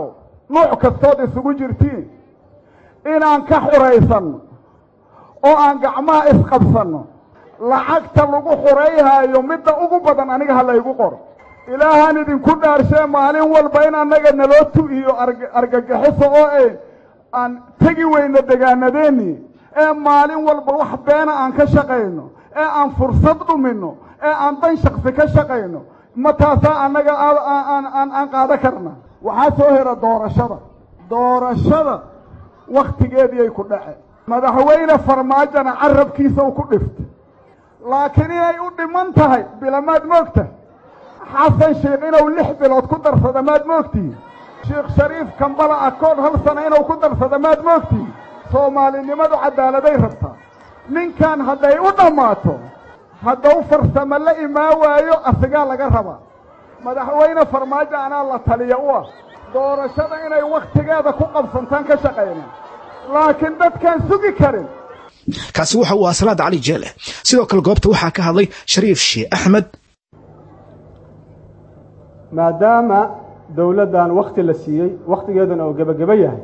nuuc kastood isugu jirtiin inaan ka xuraysanno oo aan gacmaha isqabsanno lacagta lagu xurayhaayo midda ugu badan aniga ha laygu qoro ilaahaan idinku dhaarshee maalin walba in annaga naloo tu'iyo argagaxiso oo e aan tegi weyno degaanadeennii ee maalin walba wax beena aan ka shaqayno ee aan fursad dhuminno ee aan dan shaksi ka shaqayno ma taasaa annaga aan qaada karna waxaa soo hera doorashada doorashada wakhtigeediiyay ku dhace madaxweyne farmaajona carabkiisa u ku dhifta laakiin inay u dhiman tahay bilamaad moogta xasan sheikh inuu lix bilood ku darsada maad moogtihi sheekh shariif kambala akood hal sano inuu ku darsada maad moogtihi soomaalinimadu cadaaladay rabtaa ninkan hadday u dhammaato haddau farsamo la imaan waayo asigaa laga rabaa madaxweyne farmaajo anaa la taliya u ah doorashada inay wakhtigeeda ku qabsantaan ka shaqayna laakiin dadkaan sugi karin kaasi waxa uu ahaa salaad cali jeele sidoo kale goobta waxaa ka hadlay shariif sheekh axmed maadaama dowladdan wakhti la siiyey wakhtigeeduna oo gebageba yahay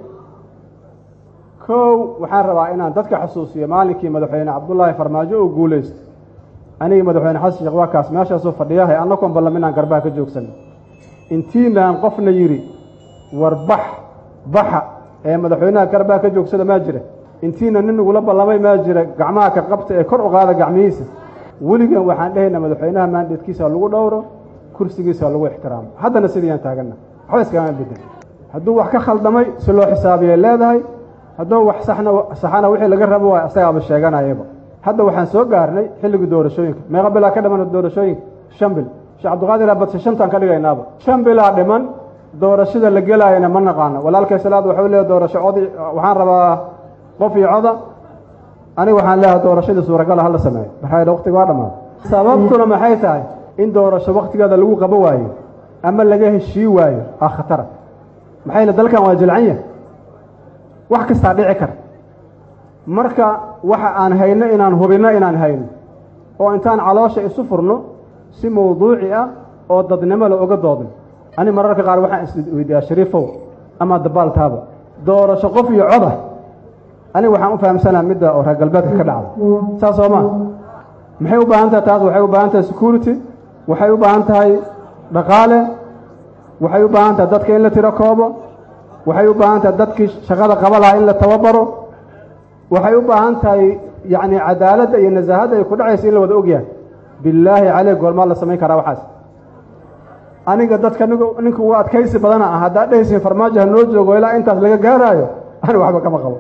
kow waxaan rabaa inaan dadka xusuusiyo maalinkii madaxweyne cabdullaahi farmaajo uu guulaysto anigii madaxweyne xasan sheekh waa kaas meeshaasuu fadhiyahay annagoon ballam inaan garbaha ka joogsanay intiinaan qofna yidhi war bax baxa ee madaxweynaha garbaha ka joogsada maa jira intiina nin nagula ballamay maa jira gacmaha ka qabta ee kor u qaada gacmihiisa weligan waxaan dhahaynaa madaxweynaha maandheedkiisa lagu dhowro kursigiisa lagu ixtiraamo haddana sidiyaan taaganna waxba iskagama bedel hadduu wax ka khaldamay si loo xisaabiyay leedahay hadduu wax saxna saxana wixii laga rabo waay asagaaba sheeganayaba hadda waxaan soo gaarnay xilligii doorashooyinka meeqa bilaa ka dhiman doorashooyinka shan bil sheekh cabdiqaadir abadse shantaan ka dhigaynaaba shan bilaa dhiman doorashada la gelaayana ma naqaano walaalkay salaad waxuu leeyahy doorasho codi waxaan rabaa qof iyo coda aniga waxaan leeyahay doorashadii suuragala hala sameeyo maxaa waqtiga waa dhammaaday sababtuna maxay tahay in doorasho wakhtigeeda lagu qabo waayo ama laga heshii waayo aa khatara maxay le dalkan waa jilcan yahay wax kastaa dhici kara marka waxa aan hayno inaan hubinno inaan hayno oo intaan caloosha isu furno si mawduuci ah oo dadnimo la oga doodno ani mararka qaar waxaan isweydiiyaa shariifow ama dabaaltaaba doorasho qof iyo coda aniga waxaan u fahamsanaa midda oo reer galbeedka ka dhacda saas soo maa maxay u baahan tahay taas waxay u baahan tahay security waxay u baahan tahay dhaqaale waxay u baahan tahay dadka in la tiro koobo waxay u baahan tahay dadkii shaqada qaba lahaa in la tababaro waxay u baahan tahay yacni cadaaladda iyo nasaahadda ay ku dhacaysa in la wada ogyahay billaahi caleyh goormaa la samayn karaa waxaas aniga dadka ninka ugu adkaysi badana ah haddaad dhehaysiin farmaajo ha noo joogo ilaa intaas laga gaaraayo ani waxba kama qabo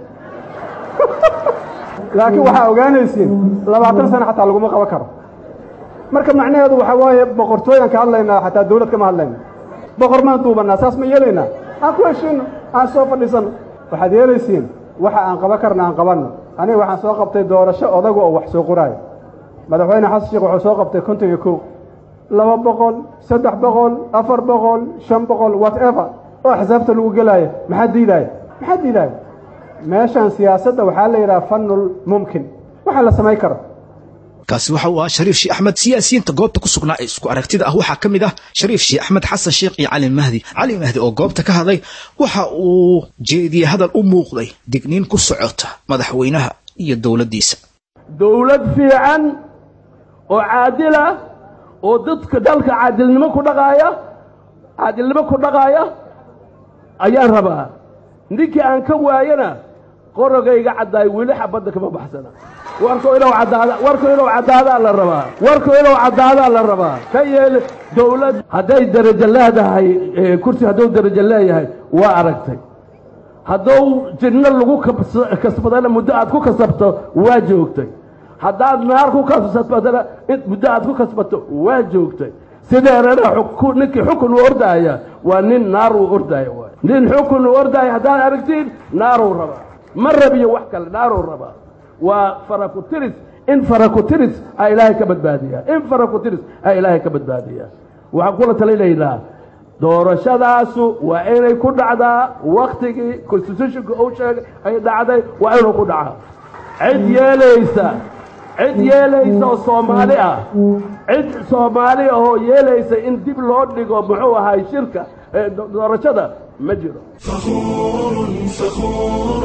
laakiin waxaa ogaanaysiin labaatan sano xataa laguma qaban karo marka macnaheedu waxaa waaye boqortooyaan ka hadlaynaa xataa dawlad kama hadlayna boqor maan duubannaa saas ma yeelaynaa aan ku heshiino aan soo fadhiisanno waxaad yeelaysiin waxa aan qaban karna aan qabanno aniga waxaan soo qabtay doorasho odaga oo wax soo qoraayo madaxweyne xasan sheekh wuxuu soo qabtay konton iyo kow laba boqol saddex boqol afar boqol shan boqol whatever oo axsaabta lagu gelaayo maxaa diidaaya maxaa diidaaya meeshan siyaasadda waxaa la yidhaha fanul mumkin waxa la samayn karo kaasi waxa uu ahaa shariif sheekh axmed siyaasiyiinta goobta ku sugnaa ee isku aragtida ah waxaa ka mid ah shariif sheekh axmed xasan sheekh iyo cali mahdi cali mahdi oo goobta ka hadlay waxa uu jeediyey hadal u muuqday digniin ku socota madaxweynaha iyo dowladdiisa dowlad fiican oo caadil ah oo dadka dalka caadilnimo ku dhaqaaya caadilnimo ku dhaqaaya ayaan rabaa ninkii aan ka waayana qorogayga caddaay weli xabadda kama baxsana warku inuu caddaada warku inuu caddaadaa la rabaa warku inuu caddaadaa la rabaa ka yeel dowlad hadday darajo leedahay kursi hadduu darajo leeyahay waa aragtay hadduu jinno lagu kasbadana muddo aad ku kasabto waa joogtay haddaad naar ku kasbadana muddo aad ku kasbato waa joogtay sideerana ninkii xukun u ordaaya waa nin naar uu ordaaya waay nin xukun u ordaaya haddaad aragtiin naaruu rabaa ma rabiyo wax kale naaruu rabaa waa farakutiris in farakutiris a ilaahay ka badbaadiyaa in farakutiris a ilaahay ka badbaadiyaa waxaan kula talinaynaa doorashadaasu waa inay ku dhacdaa waktigii constitutionka uu sheegay ay dhacday waa inuu ku dhacaa cid yeelaysa cid yeelaysa oo soomaali ah cid soomaali ahoo yeelaysa in dib loo dhigo muxuu ahaay shirka ee doorashada ma jiro فخور فخور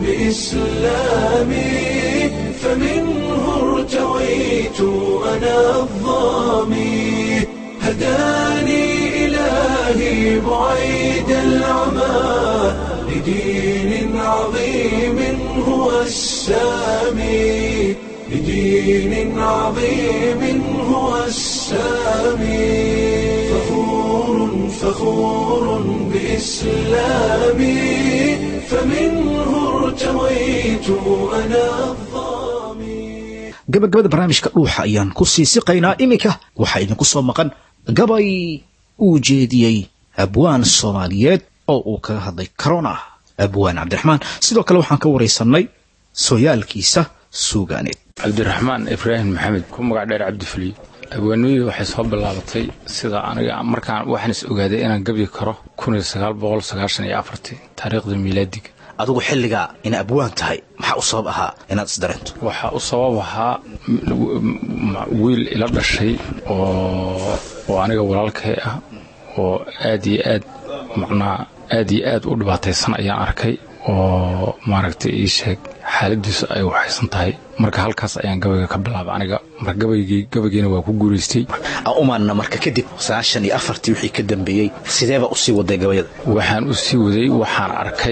بإسلامي فمنه ارتويت أنا الظامي هداني إلهي بعيد العمى لدين عظيم هو السامي لدين عظيم هو السامي فخور فخور بإسلامي فمنه ارتويت أنا الظامي gabagabada barnaamijka dhuuxa ayaan ku sii siqaynaa iminka waxaa idinku soo maqan gabay uu jeediyey abwaan soomaaliyeed oo uu kaga hadlay corona abwaan cabdiraxmaan sidoo kale waxaan ka waraysanay sooyaalkiisa suugaaneed cabdiraxmaan ibraahim maxamed ku magac dheer cabdifuliyo abwaanimadu waxay soo bilaabatay sida aniga markaan waxaan is ogaaday inaan gabyi karo taariikhda miilaadiga adigu xilligaa ina abwaan tahay maxaa u sabab ahaa inaad isdareento waxaa u sabab ahaa wiil ila dhashay oo oo aniga walaalkay ah oo aad iyo aad macnaa aad iyo aad u dhibaataysan ayaan arkay oo maaragtay ii sheeg xaaladiisu ay waxaysan tahay marka halkaas ayaan gabayga ka bilaaba aniga marka gabaygii gabaygiina waa ku guulaystay umaanna marka kadib sagaashan iyo afartii wixii ka dambeeyey sideeba usii waday gabayada waxaan u sii waday waxaan arkay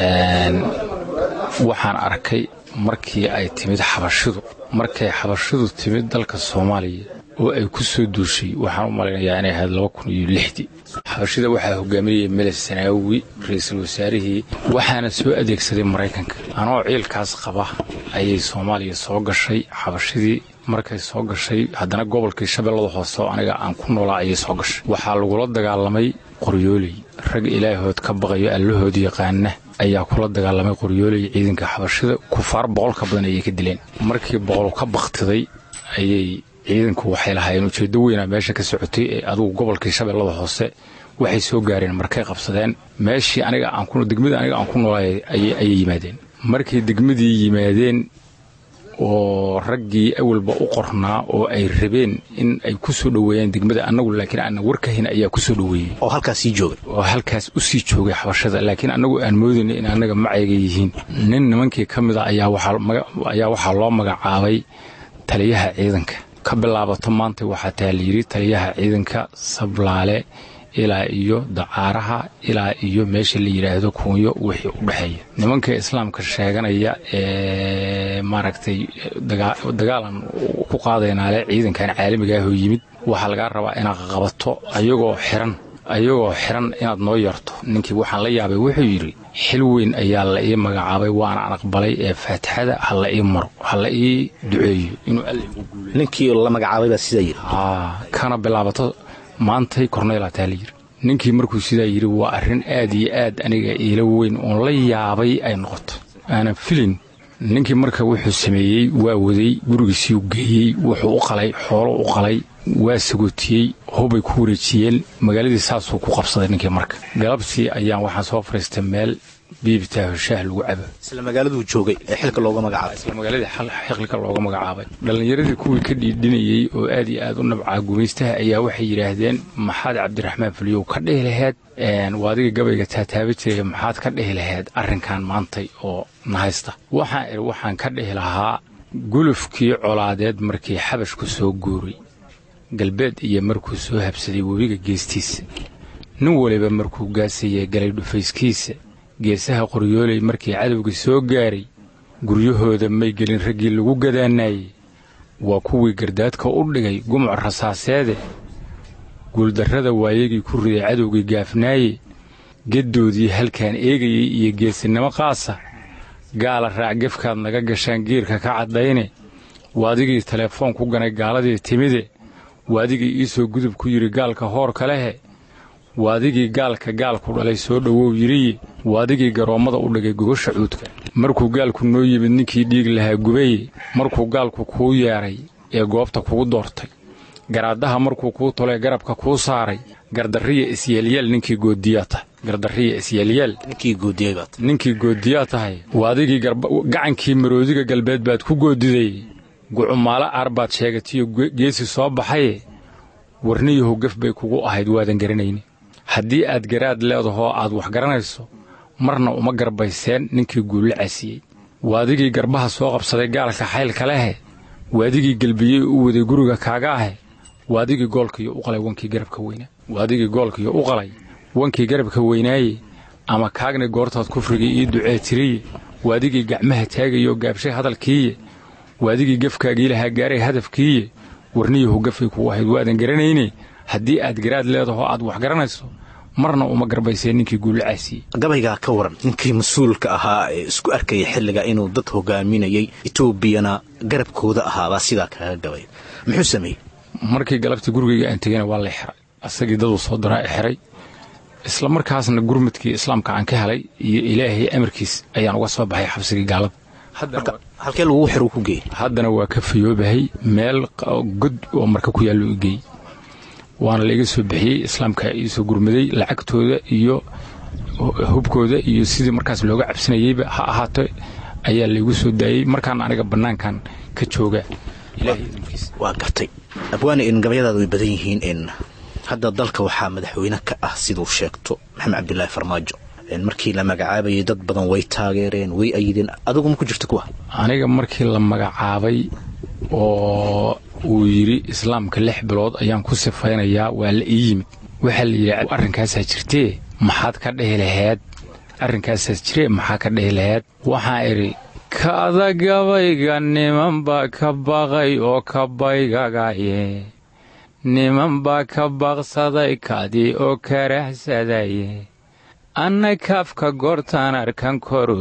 waxaan arkay markii ay timid xabashidu markay xabashidu timid dalka soomaaliya oo ay ku soo duushay waxaan u malaynayaa inay ahayd laba kun iyo lixdii xabashida waxaa hogaaminayay meles sanaawi ra-iisul wasaarihii waxaana soo adeegsaday maraykanka anoo ciilkaas qaba ayay soomaaliya soo gashay xabashidii markay soo gashay haddana gobolkii shabeellada hoose oo aniga aan ku noolaa ayay soo gashay waxaa lagula dagaalamay qoryooley rag ilaahood ka baqayo allahood yaqaana ayaa kula dagaalamay qoryooley ciidanka xabashida kufaar boqol ka badan ayay ka dileen markii boqol ka baktiday ayay ciidanku waxay lahaayeen ujeeddo weynaa meesha ka socotay ee adugu gobolkii shabeellada hoose waxay soo gaareen markay qabsadeen meeshii aniga aan ku degmadii aniga aan ku noolaay ayay yimaadeen markay degmadii yimaadeen oo raggii awalba u qornaa oo ay rabeen in ay ku soo dhoweeyaan degmada annagu laakiin aanna warkahayn ayaa ku soo dhoweeyey oo halkaas sii joogay oo halkaas u sii joogay xabashada laakiin annagu aan moodayna in annaga macayga yihiin nin nimankii ka mid a ayaa waxaa loo magacaabay taliyaha ciidanka ka bilaabato maanta waxaa taa layidhi taliyaha ciidanka sablaale ilaa iyo dacaaraha ilaa iyo meesha la yidhaahdo kuunyo wixii u dhexeeya nimanka islaamka sheeganaya ee maaragtay dagaalan ku qaadaynaale ciidankan caalamigaahoo yimid waxaa lagaa rabaa inaad qabato ayagoo xiran ayagoo xiran inaad noo yarto ninkii waxaan la yaabay wuxuu yidhi xil weyn ayaa la ii magacaabay waana aan aqbalay ee faatixada ha la ii maro ha la ii duceeyo inuu alla igu guulay ninkii la magacaabay baa sidaa yidhi kana bilaabato maantay korneylaa taa la yidhi ninkii markuu sidaa yidhi waa arrin aad iyo aad aniga iila weyn oon la yaabay ay noqoto aanan filin ninkii marka wuxuu sameeyey waa waday gurigiisiiu geeyey wuxuu u qalay xoolo u qalay waa sagootiyey hubay ku wareejiyeen magaaladii saasuu ku qabsaday ninkii marka galabtii ayaan waxaan soo fariistay meel biibitaaho shaah lagu cabo isla magaaladuu joogay ee xilka looga magacaabay isla magaaladii xilka looga magacaabay dhallinyaradii kuwii ka dhiidhinayey oo aad iyo aad u nabcaa gumaystaha ayaa waxay yidhaahdeen maxaad cabdiraxmaan fuliyow ka dhihi laheed waa adiga gabayga taataaba jiraya maxaad ka dhihi laheed arrinkan maantay oo nahaysta waxaan idhi waxaan ka dhihi lahaa gulufkii colaadeed markii xabashku soo guuray galbeed iyo markuu soo habsaday webiga geestiisa nin waliba markuu gaasayay galay dhufayskiisa geesaha qoryooley markii cadowga soo gaaray guryahooda may gelin raggii lagu gadaanaayey waa kuwii gardaadka u dhigay gumuc rasaaseede guuldarrada waayagii ku riday cadowgii gaafnaaye geddoodii halkaan eegayey iyo geesinimo qaasa gaala raac gefkaad naga gashaan geerka ka caddayne waadigii teleefoon ku ganay gaaladii timide waadigii iisoo gudub ku yidhi gaalka hoorka lehe waadigii gaalka gaalku dhalay soo dhowow yidhiye waadigii garoommada u dhigay gogosha cuudka markuu gaalku noo yimid ninkii dhiig lahaa gubaye markuu gaalku kuu yeedhay ee goobta kugu doortay garaadaha markuu kuu tolee garabka kuu saaray gardarriya isyeelyeel ninkii goodiyaa tahay gardarriya isyeelyeel ninkii goodiyey baad ninkii goodiyaa tahay waadigii gacankii maroodiga galbeed baad ku goodiday gucumaalo aar baad sheegatiyo geesi soo baxaye warniyahow gaf bay kugu ahayd waadan garanayni haddii aad garaad leedahoo aad wax garanayso marna uma garbayseen ninkii guulla casiyey waadigii garbaha soo qabsaday gaalka xaylka lehe waadigii gelbiyey u waday guriga kaaga ahe waadigii goolkiiyo u qalay wankii garabka weynaa waadigii goolkiiyo u qalay wankii garabka weynaaye ama kaagni goortaad kufrigii ii ducee tiriye waadigii gacmaha taagayo gaabshay hadalkiiye waadigii gafkaagii lahaa gaaray hadafkiiye warniyahu gafay kuu ahayd waadan garanayne haddii aad garaad leedaho aad wax garanayso marna uma garbayseen ninkii guulla caasiyey gabaygaa ka waran ninkii mas-uulka ahaa ee isku arkaya xilliga inuu dad hogaaminayay etoobiyana garabkooda ahaabaa sidaa kaaga gabay muxuu sameeyey markii galabtii gurigayga aan tegeyna waa la xiray asagii daduu soo daraa i xiray isla markaasna gurmadkii islaamka aan ka helay iyo ilaahay amarkiis ayaan uga soo baxay xabsigii gaalada halkee lagugu xir ku geeyey haddana waa ka fayoobahay meel god oo marka ku yaallo i geeyey waana laiga soo bixiyey islaamka iisoo gurmaday lacagtooda iyo hubkooda iyo sidii markaas looga cabsanayeyba ha ahaato ayaa laygu soo daayey markaan aniga bannaankan ka jooga waa gartay abwaane in gabayadaada way badan yihiin in hadda dalka waxaa madaxweyne ka ah siduu sheegto maxamed cabdilaahi farmaajo markii la magacaabayay dad badan way taageereen way ayideen adigu ma ku jirta kuwa aniga markii la magacaabay oo uu yidhi islaamka lix bilood ayaan ku sifaynayaa waa la ii yimid waxaa la yidhi arrinkaasaa jirtee maxaad ka dhehi laheed arrinkaasaas jiree maxaa ka dhehi laheed waxaan idhi kaada gabayga niman baa ka baqay oo ka baygagaye niman baa ka baqsaday kadii oo karaxsadaye anna kaafka goortaan arkan koru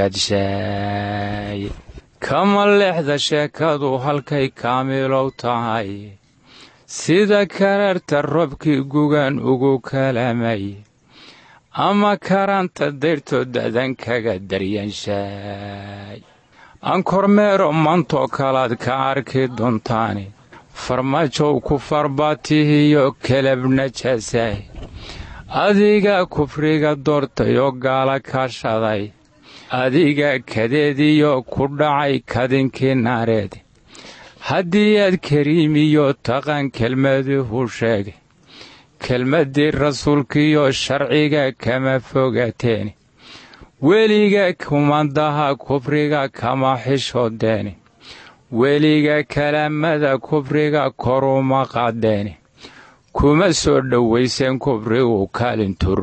hikaadshaay kama leexda sheekadu halkay kaamilow tahay sida kararta robkii gugan ugu kalamay ama karanta dayrtoo dadan kaga daryanshaay aan kormeero mantoo kalaad ka arki doontaani farmaajow ku farbaatihiyo kelabna jaasay adiga kufriga doortay oo gaala kaashaday adiga kadeediyo ku dhacay kadinkii naareed haddii aad kariimiyo taqan kelmaduhu sheegay kelmaddii rasuulkiiyo sharciga kama fogateen weliga kumandaha kufriga kama xishoodeeni weliga kalaamada kufriga koruma qadeeni kuma soo dhowayseen kufrigu kaalintuu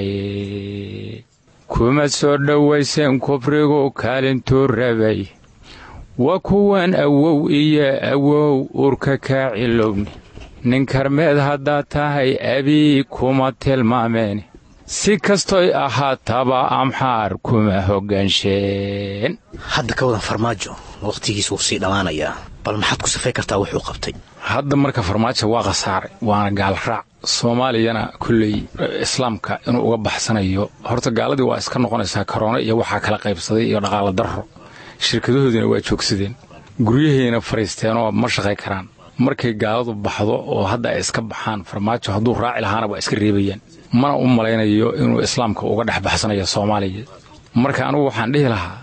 rabay kuma soo dhowayseen kufrigu kaalintuu rabay waa kuwan awow iyo awow urka kaa cilowni nin karmeed haddaad tahay abii kuma tilmaameen si kastoy ahaataba amxaar kuma hoggaansheen hadda ka wadan farmaajo wakhtigiis wuu sii dhammaanayaa bal maxaad ku safay kartaa wuxuu qabtay hadda marka farmaajo waa khasaaray waana gaalraac soomaaliyana kulley islaamka inuu uga baxsanayo horta gaaladii waa iska noqonaysaa karoona iyo waxaa kala qaybsaday iyo dhaqaalo darro shirkadahoodiina waa joogsadeen guryahayna fadhiisteenoo ma shaqay karaan markay gaaladu baxdo oo hadda ay iska baxaan farmaajo hadduu raaci lahaana waa iska reebayaan mana u malaynayo inuu islaamka uga dhex baxsanayo soomaaliya marka anugu waxaan dhihi lahaa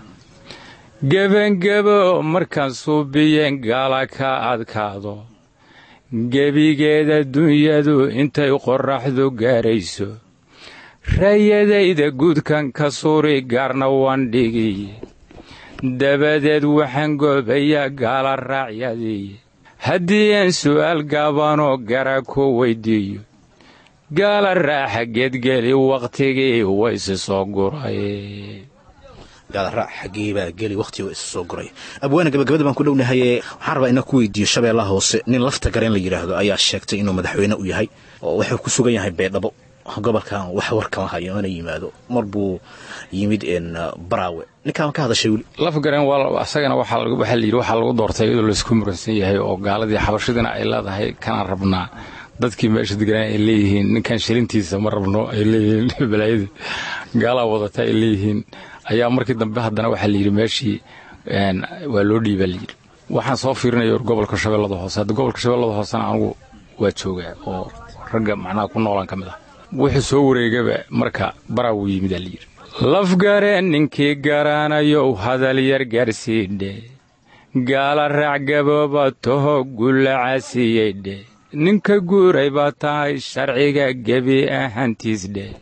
gebangebo markaan suubiyeen gaala ka adkaado gebigeeda dunyadu intay qorraxdu gaarayso raayadayda guudkan ka suuri gaarna waan dhigiy dabadeed waxaan goobayaa gaala raacyadii haddii aan su'aal gaabanoo gara ku weyddiiyo gaala raaxa geedgeli wakhtigii waysi soo guray gaalaraac xaggeebaa geli wakhtiga isu soo guray abwaana gabagabada baan ku dhownahaye waxaan rabaa inaan ku weydiiyo shabeellaha hoose nin lafta gareen la yidhaahdo ayaa sheegtay inuu madaxweyne u yahay oo wuxuu ku sugan yahay beedhabo gobolkan wax war kama hayo mana yimaado mar buu yimid baraawe ninkaan ka hadashay weli laf gareen asagana waxaa la yidhi waxaa lagu doortay iyadoo laysku muransan yahay oo gaaladii xabashadina ay leedahay kanaan rabnaa dadkii meesha deganaa ay leeyihiin ninkan shilintiisa ma rabno ay leeyihiin balaayadii gaalaa wadata ay leeyihiin ayaa markii dambe haddana waxaa layidhi meeshii waa loo dhiibaa layidhi waxaan soo fiirinaya gobolka shabeellada hoose hadda gobolka shabeellada hoosena anugu waa joogaa oo ragga macnaha ku noolan ka mid ah wuxuu soo wareegaba marka baraa wuu yimid aa layidhi lafgareen ninkii garaanayow hadal yar gaarsiidhe gaala raac gabooba taho gulla caasiyeydhe ninka guuray baa tahay sharciga gebi ahaantiis dheh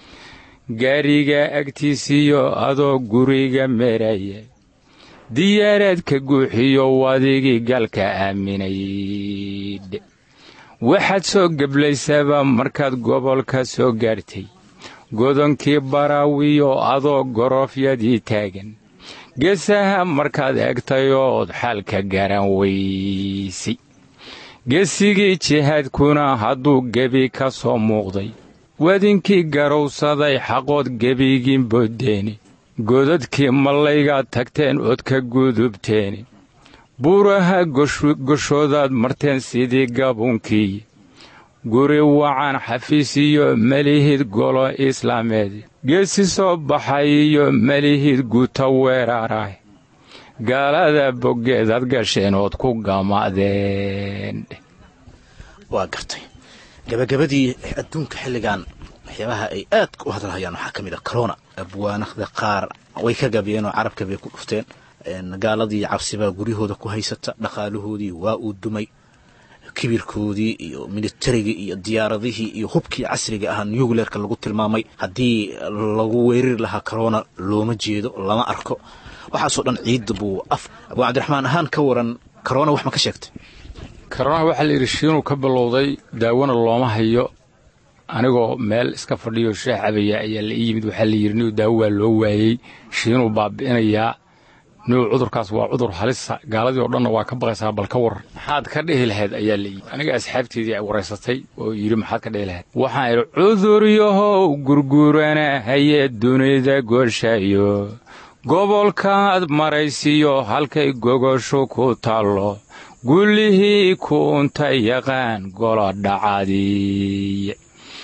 gaariga agtiisiyo adoo guriga meraya diyaaraadka guuxiyo wadigii galka aaminaydhe waxaad soo geblaysaba markaad gobolka soo gaartay godonkii baraawiyo adoo goroofyadii taagan geesaha markaad egtayood xaalka garan weysay geesigii jihaadkuna hadduu gebi ka soo muuqday wadinkii garowsaday xaqood gebigiin booddeeni godadkii mallaygaad tagteen ood ka gudubteeni buuraha goshoodaad marteen sidii gabuunkii guri wacan xafiis iyo melihid golo islaameed geesi soo baxay iyo melihid guuta weeraaraah gaalada boggeedaad gasheen ood ku gamadeen waa gartay gabagabadii adduunka xilligan waxyaabaha ay aad u hadalhayaan waxaa ka mid a corona abwaanada qaar way ka gabiyeen oo carabka bay ku dhufteen gaaladii cabsibaa guryahooda ku haysata dhaqaalahoodii waa uu dumay kibirkoodii iyo militarigii iyo diyaaradihii iyo hubkii casriga ahaa nucleerka lagu tilmaamay haddii lagu weerari lahaa corona looma jeedo lama arko waxaasoo dhan ciidda buu af abuu cabdiraxmaan ahaan ka waran corona wax ma ka sheegtay karonaha waxaa la yidhi shiinuu ka bilowday daawona looma hayo anigoo meel iska fadhiyo sheex cabaya ayaa la ii yimid waxaa la yidhi niu daawo waa loo waayey shiinuu baabi'inayaa niu cudurkaas waa cudur halisa gaaladii oo dhanna waa ka baqaysaa bal ka waran maxaad ka dhehi lahayd ayaa la yidhi aniga asxaabteedii ay waraysatay oo yidhi maxaad ka dhehi lahayd waxaan idhi cuduryahow gurgurana hayee dunida gooshayo gobolkaad maraysiyo halkay gogosho ku taallo gullihii kuunta yaqaan golo dhacadiiye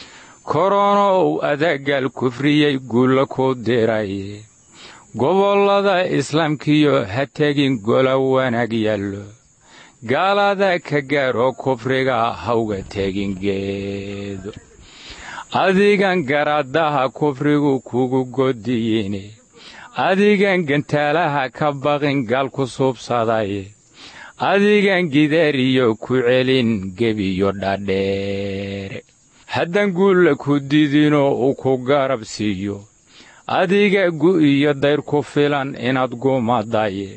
koronow adagaal kufriyey guulla ku diray gobollada islaamkiyo ha tegin gola wanaag yaallo gaalada ka gaaroo kufriga hawga tegin geedo adigan garaadaha kufrigu kugu godiyine adigan gantaalaha ka baqin gaal ku suubsadaye adigan gidaariyo ku celin gebiyo dhadheere haddaan guulla ku didinoo uu ku garab siiyo adiga gu'iyo dayr ku filan inaad gumadaye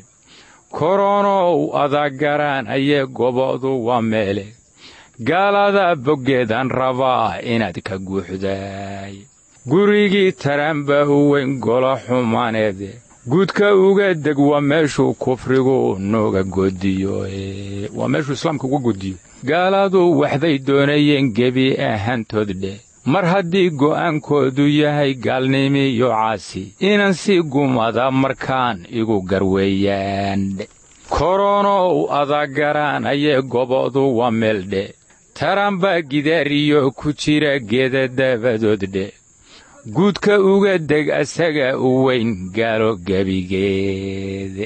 koronow adagaraan ayee gobodu waa meele gaalada boggeedaan rabaa inaad ka guuxday gurigii taraanba u weyn golo xumaaneede guudka uga deg waa meeshuu kufrigu nooga godiyo waa meeshuu islaamka uga godiyo gaaladu waxbay doonayeen gebi ahaantood dheh mar haddii go'aankoodu yahay gaalnimiyo caasi inan si gumada markaan igu garweeyaan dhe koronow adagaraan ayee gobodu waa meel dhe taranbaa gidaariyo ku jira geeda dabadood dhe guudka uga deg asaga u weyn gaalo gebigeede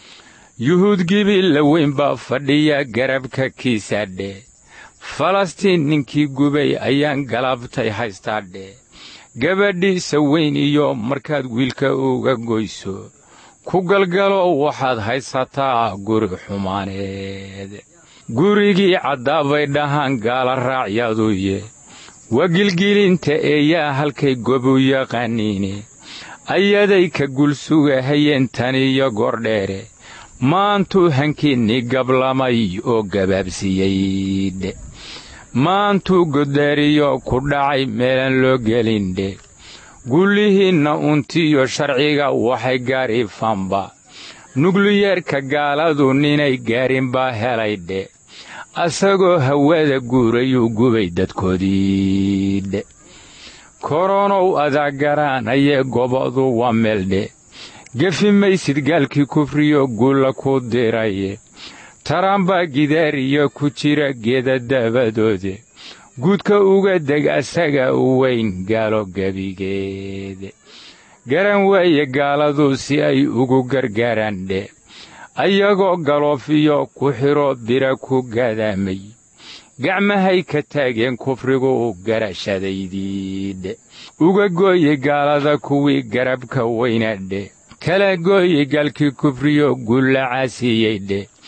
yuhuud gibi la weyn baa fadhiya garabka kiisa dhe falastiin ninkii gubay ayaan galabtay haystaa dhe gabadhiisa weyn iyo markaad wiilka uga goyso ku galgalo waxaad haysataa guri xumaaneed gurigii caddaabay dhahaan gaala raacyaduye waa gilgilinta eeyaa halkay gobu yaqaaniine ayaday ka gulsugahayeen taniyo gordheere maantuu hankiinnii gablamay oo gabaabsiiyey dhe maantuu goddaariyo ku dhacay meelaan loo gelindhe gullihiinna untiyo sharciga waxay gaariifaanba nukliyeerka gaaladu ninay gaarin baa helay dhe asagoo hawada guurayuu gubay dadkoodii dhe koronow adaagaraan ayee gobodu waa meel dhe gefi maysid gaalkii kufriyo guulla ku diraye taraanbaa gidaariyo ku jira geeda dabadoode guudka uga deg asaga u weyn gaalo gebigeede garan weeye gaaladu si ay ugu gargaaraan dhe ayagoo galoofiyo ku xidho bira ku gadaamay gacmahay ka taageen kufrigu garashadaydii dhe uga gooye gaalada kuwii garabka weyna dhe kala gooye gaalkii kufriyo guulla caasiyey dhe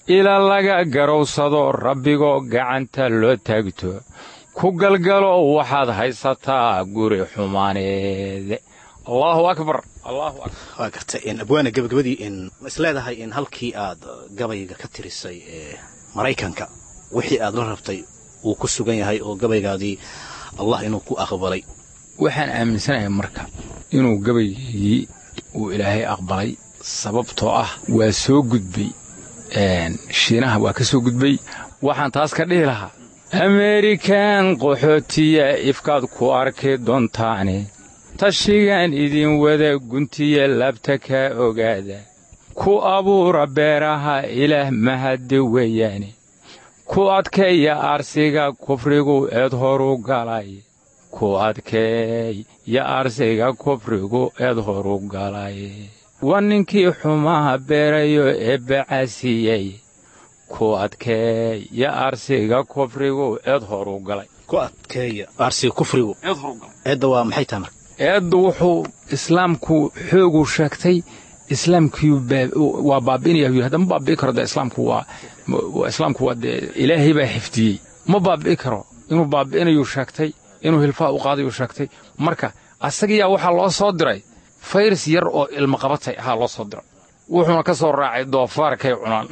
ila laga garowsado rabbigoo gacanta loo taagto ku galgalo waxaad haysataa guri xumaaneede allaahu akbar allaahu akbar waa garta abwaana gabagabadii in ma isleedahay in halkii aad gabayga ka tirisay ee maraykanka wixii aad la rabtay uu ku sugan yahay oo gabaygaadii allah inuu ku aqbalay waxaan aaminsanahay marka inuu gabaygii uu ilaahay aqbalay sababtoo ah waa soo gudbay shiinaha waa ka soo gudbay waxaan taas ka dhihi lahaa amerikan qaxootiya ifkaad ku arki doontaane tashigan idin wada guntiya labta ka ogaada ku abuura beeraha ilaah mahaddi weeyaane ku adkeeya aarsiga kufrigu eed horu galay ku adkeeya aarsiga kufrigu eed horu galay waa ninkii xumaha beerayo ee bacasiyey ku adkeeya aarsiga kufrigu eed horu galay ku adkeeya aarsiga kufrigu eedda waa maxay tahay marka eeddu wuxuu islaamku xoogu sheegtay islaamkii waa baabi'inaya yidhi hadda ma baabi'i karo dee islaamku waa islaamku waa dee ilaahay baa xifdiyey ma baabi'i karo inuu baabi'inayuu sheegtay inuu hilfaa u qaadayuu sheegtay marka asagiyaa waxaa loo soo diray fayras yar oo ilmo qabatay ahaa loo soo diray wuxuuna ka soo raacay doofaarkay cunaan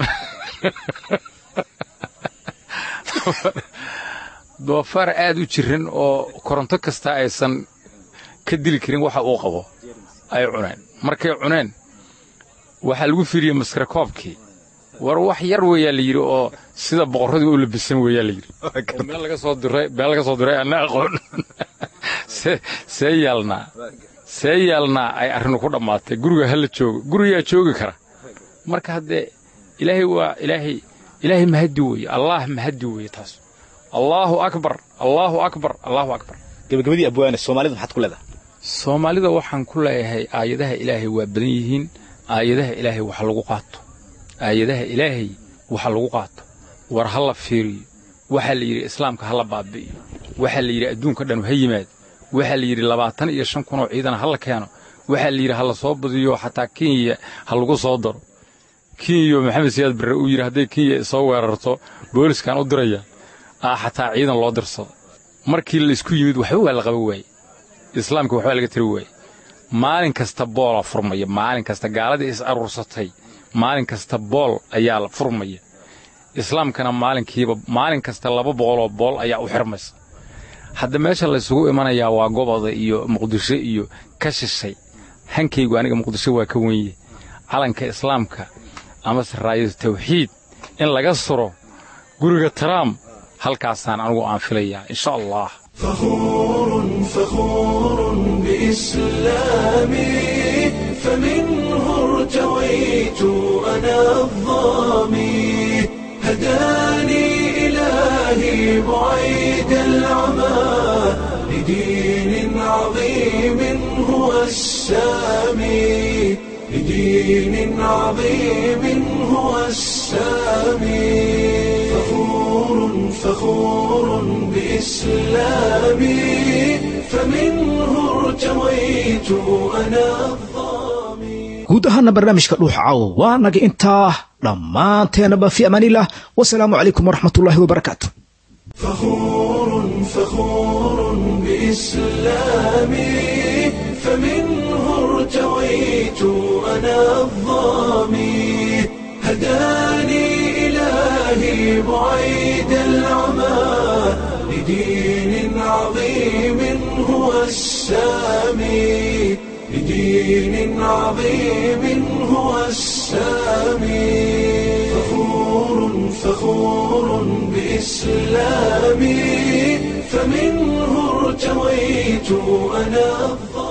doofaar aad u jiran oo koronto kasta aysan ka dili karin waxa uu qabo ay cuneen markay cuneen waxaa lagu fiiriyey maskarakoobkii war wax yar weeyaa la yidhi oo sida boqorradii u labisan weeyaa la yidhi meel laga soo diray meel laga soo diray anna aqoon see yaalnaa see yaalnaa ay arrinu ku dhammaatay guriga hala joogo gurigaa joogi kara marka haddee ilaahay waa ilaahay ilaahay mahaddi weeye allaah mahaddi weeye taas allaahu akbar allaahu akbar allaahu akbar gabagabadii abwaane soomaalida maxaad ku leedahay soomaalida waxaan ku leeyahay aayadaha ilaahay waa badan yihiin aayadaha ilaahay wax lagu qaato aayadaha ilaahay waxa lagu qaato war ha la fiiriyo waxaa la yidhi islaamka ha la baabi'iyo waxaa la yidhi adduunka dhanu ha yimaado waxaa la yidhi labaatan iyo shan kunoo ciidana ha la keeno waxaa la yidhi ha la soo badiyo xataa kenya ha lagu soo daro kenya maxamed siyaad barre uu yidhi hadday kenya soo weerarto booliskaan u diraya aa xataa ciidan loo dirsado markii laysku yimid waxba waa la qaba waaye islaamka waxbaa laga tiri waaye maalin kasta boola furmaya maalin kasta gaaladii is aruursatay maalin kasta bool ayaa la furmaya islaamkana maalinkiiba maalin kasta laba boqoloo bool ayaa u xirmaysa hadda meesha laysugu imanayaa waa goboda iyo muqdisho iyo ka shishay hankaygu aniga muqdisho waa ka wenye calanka islaamka amase raayadu tawxiid in laga suro guriga taraam halkaasaan anigu aan filayaa insha allah فخور فخور بإسلامي فمنه ارتويت أنا الظامي هداني إلهي بعيد العمى لدين عظيم هو السامي لدين عظيم هو السامي فخور فخور بإسلامي فمنه ارتويت أنا الظامي guud ahaana barnaamijka dhuuxa caawo waa naga intaa dhammaanteenaba fi amaanilah wasalaamu calaykum waraxmatullaahi wabarakaatu فخور فخور بإسلامي فمنه ارتويت أنا الظامي هداني إلهي بعيد العمى لدين عظيم هو السامي لدين عظيم هو السامي فخور فخور بإسلامي فمنه ارتويت أنا الظالم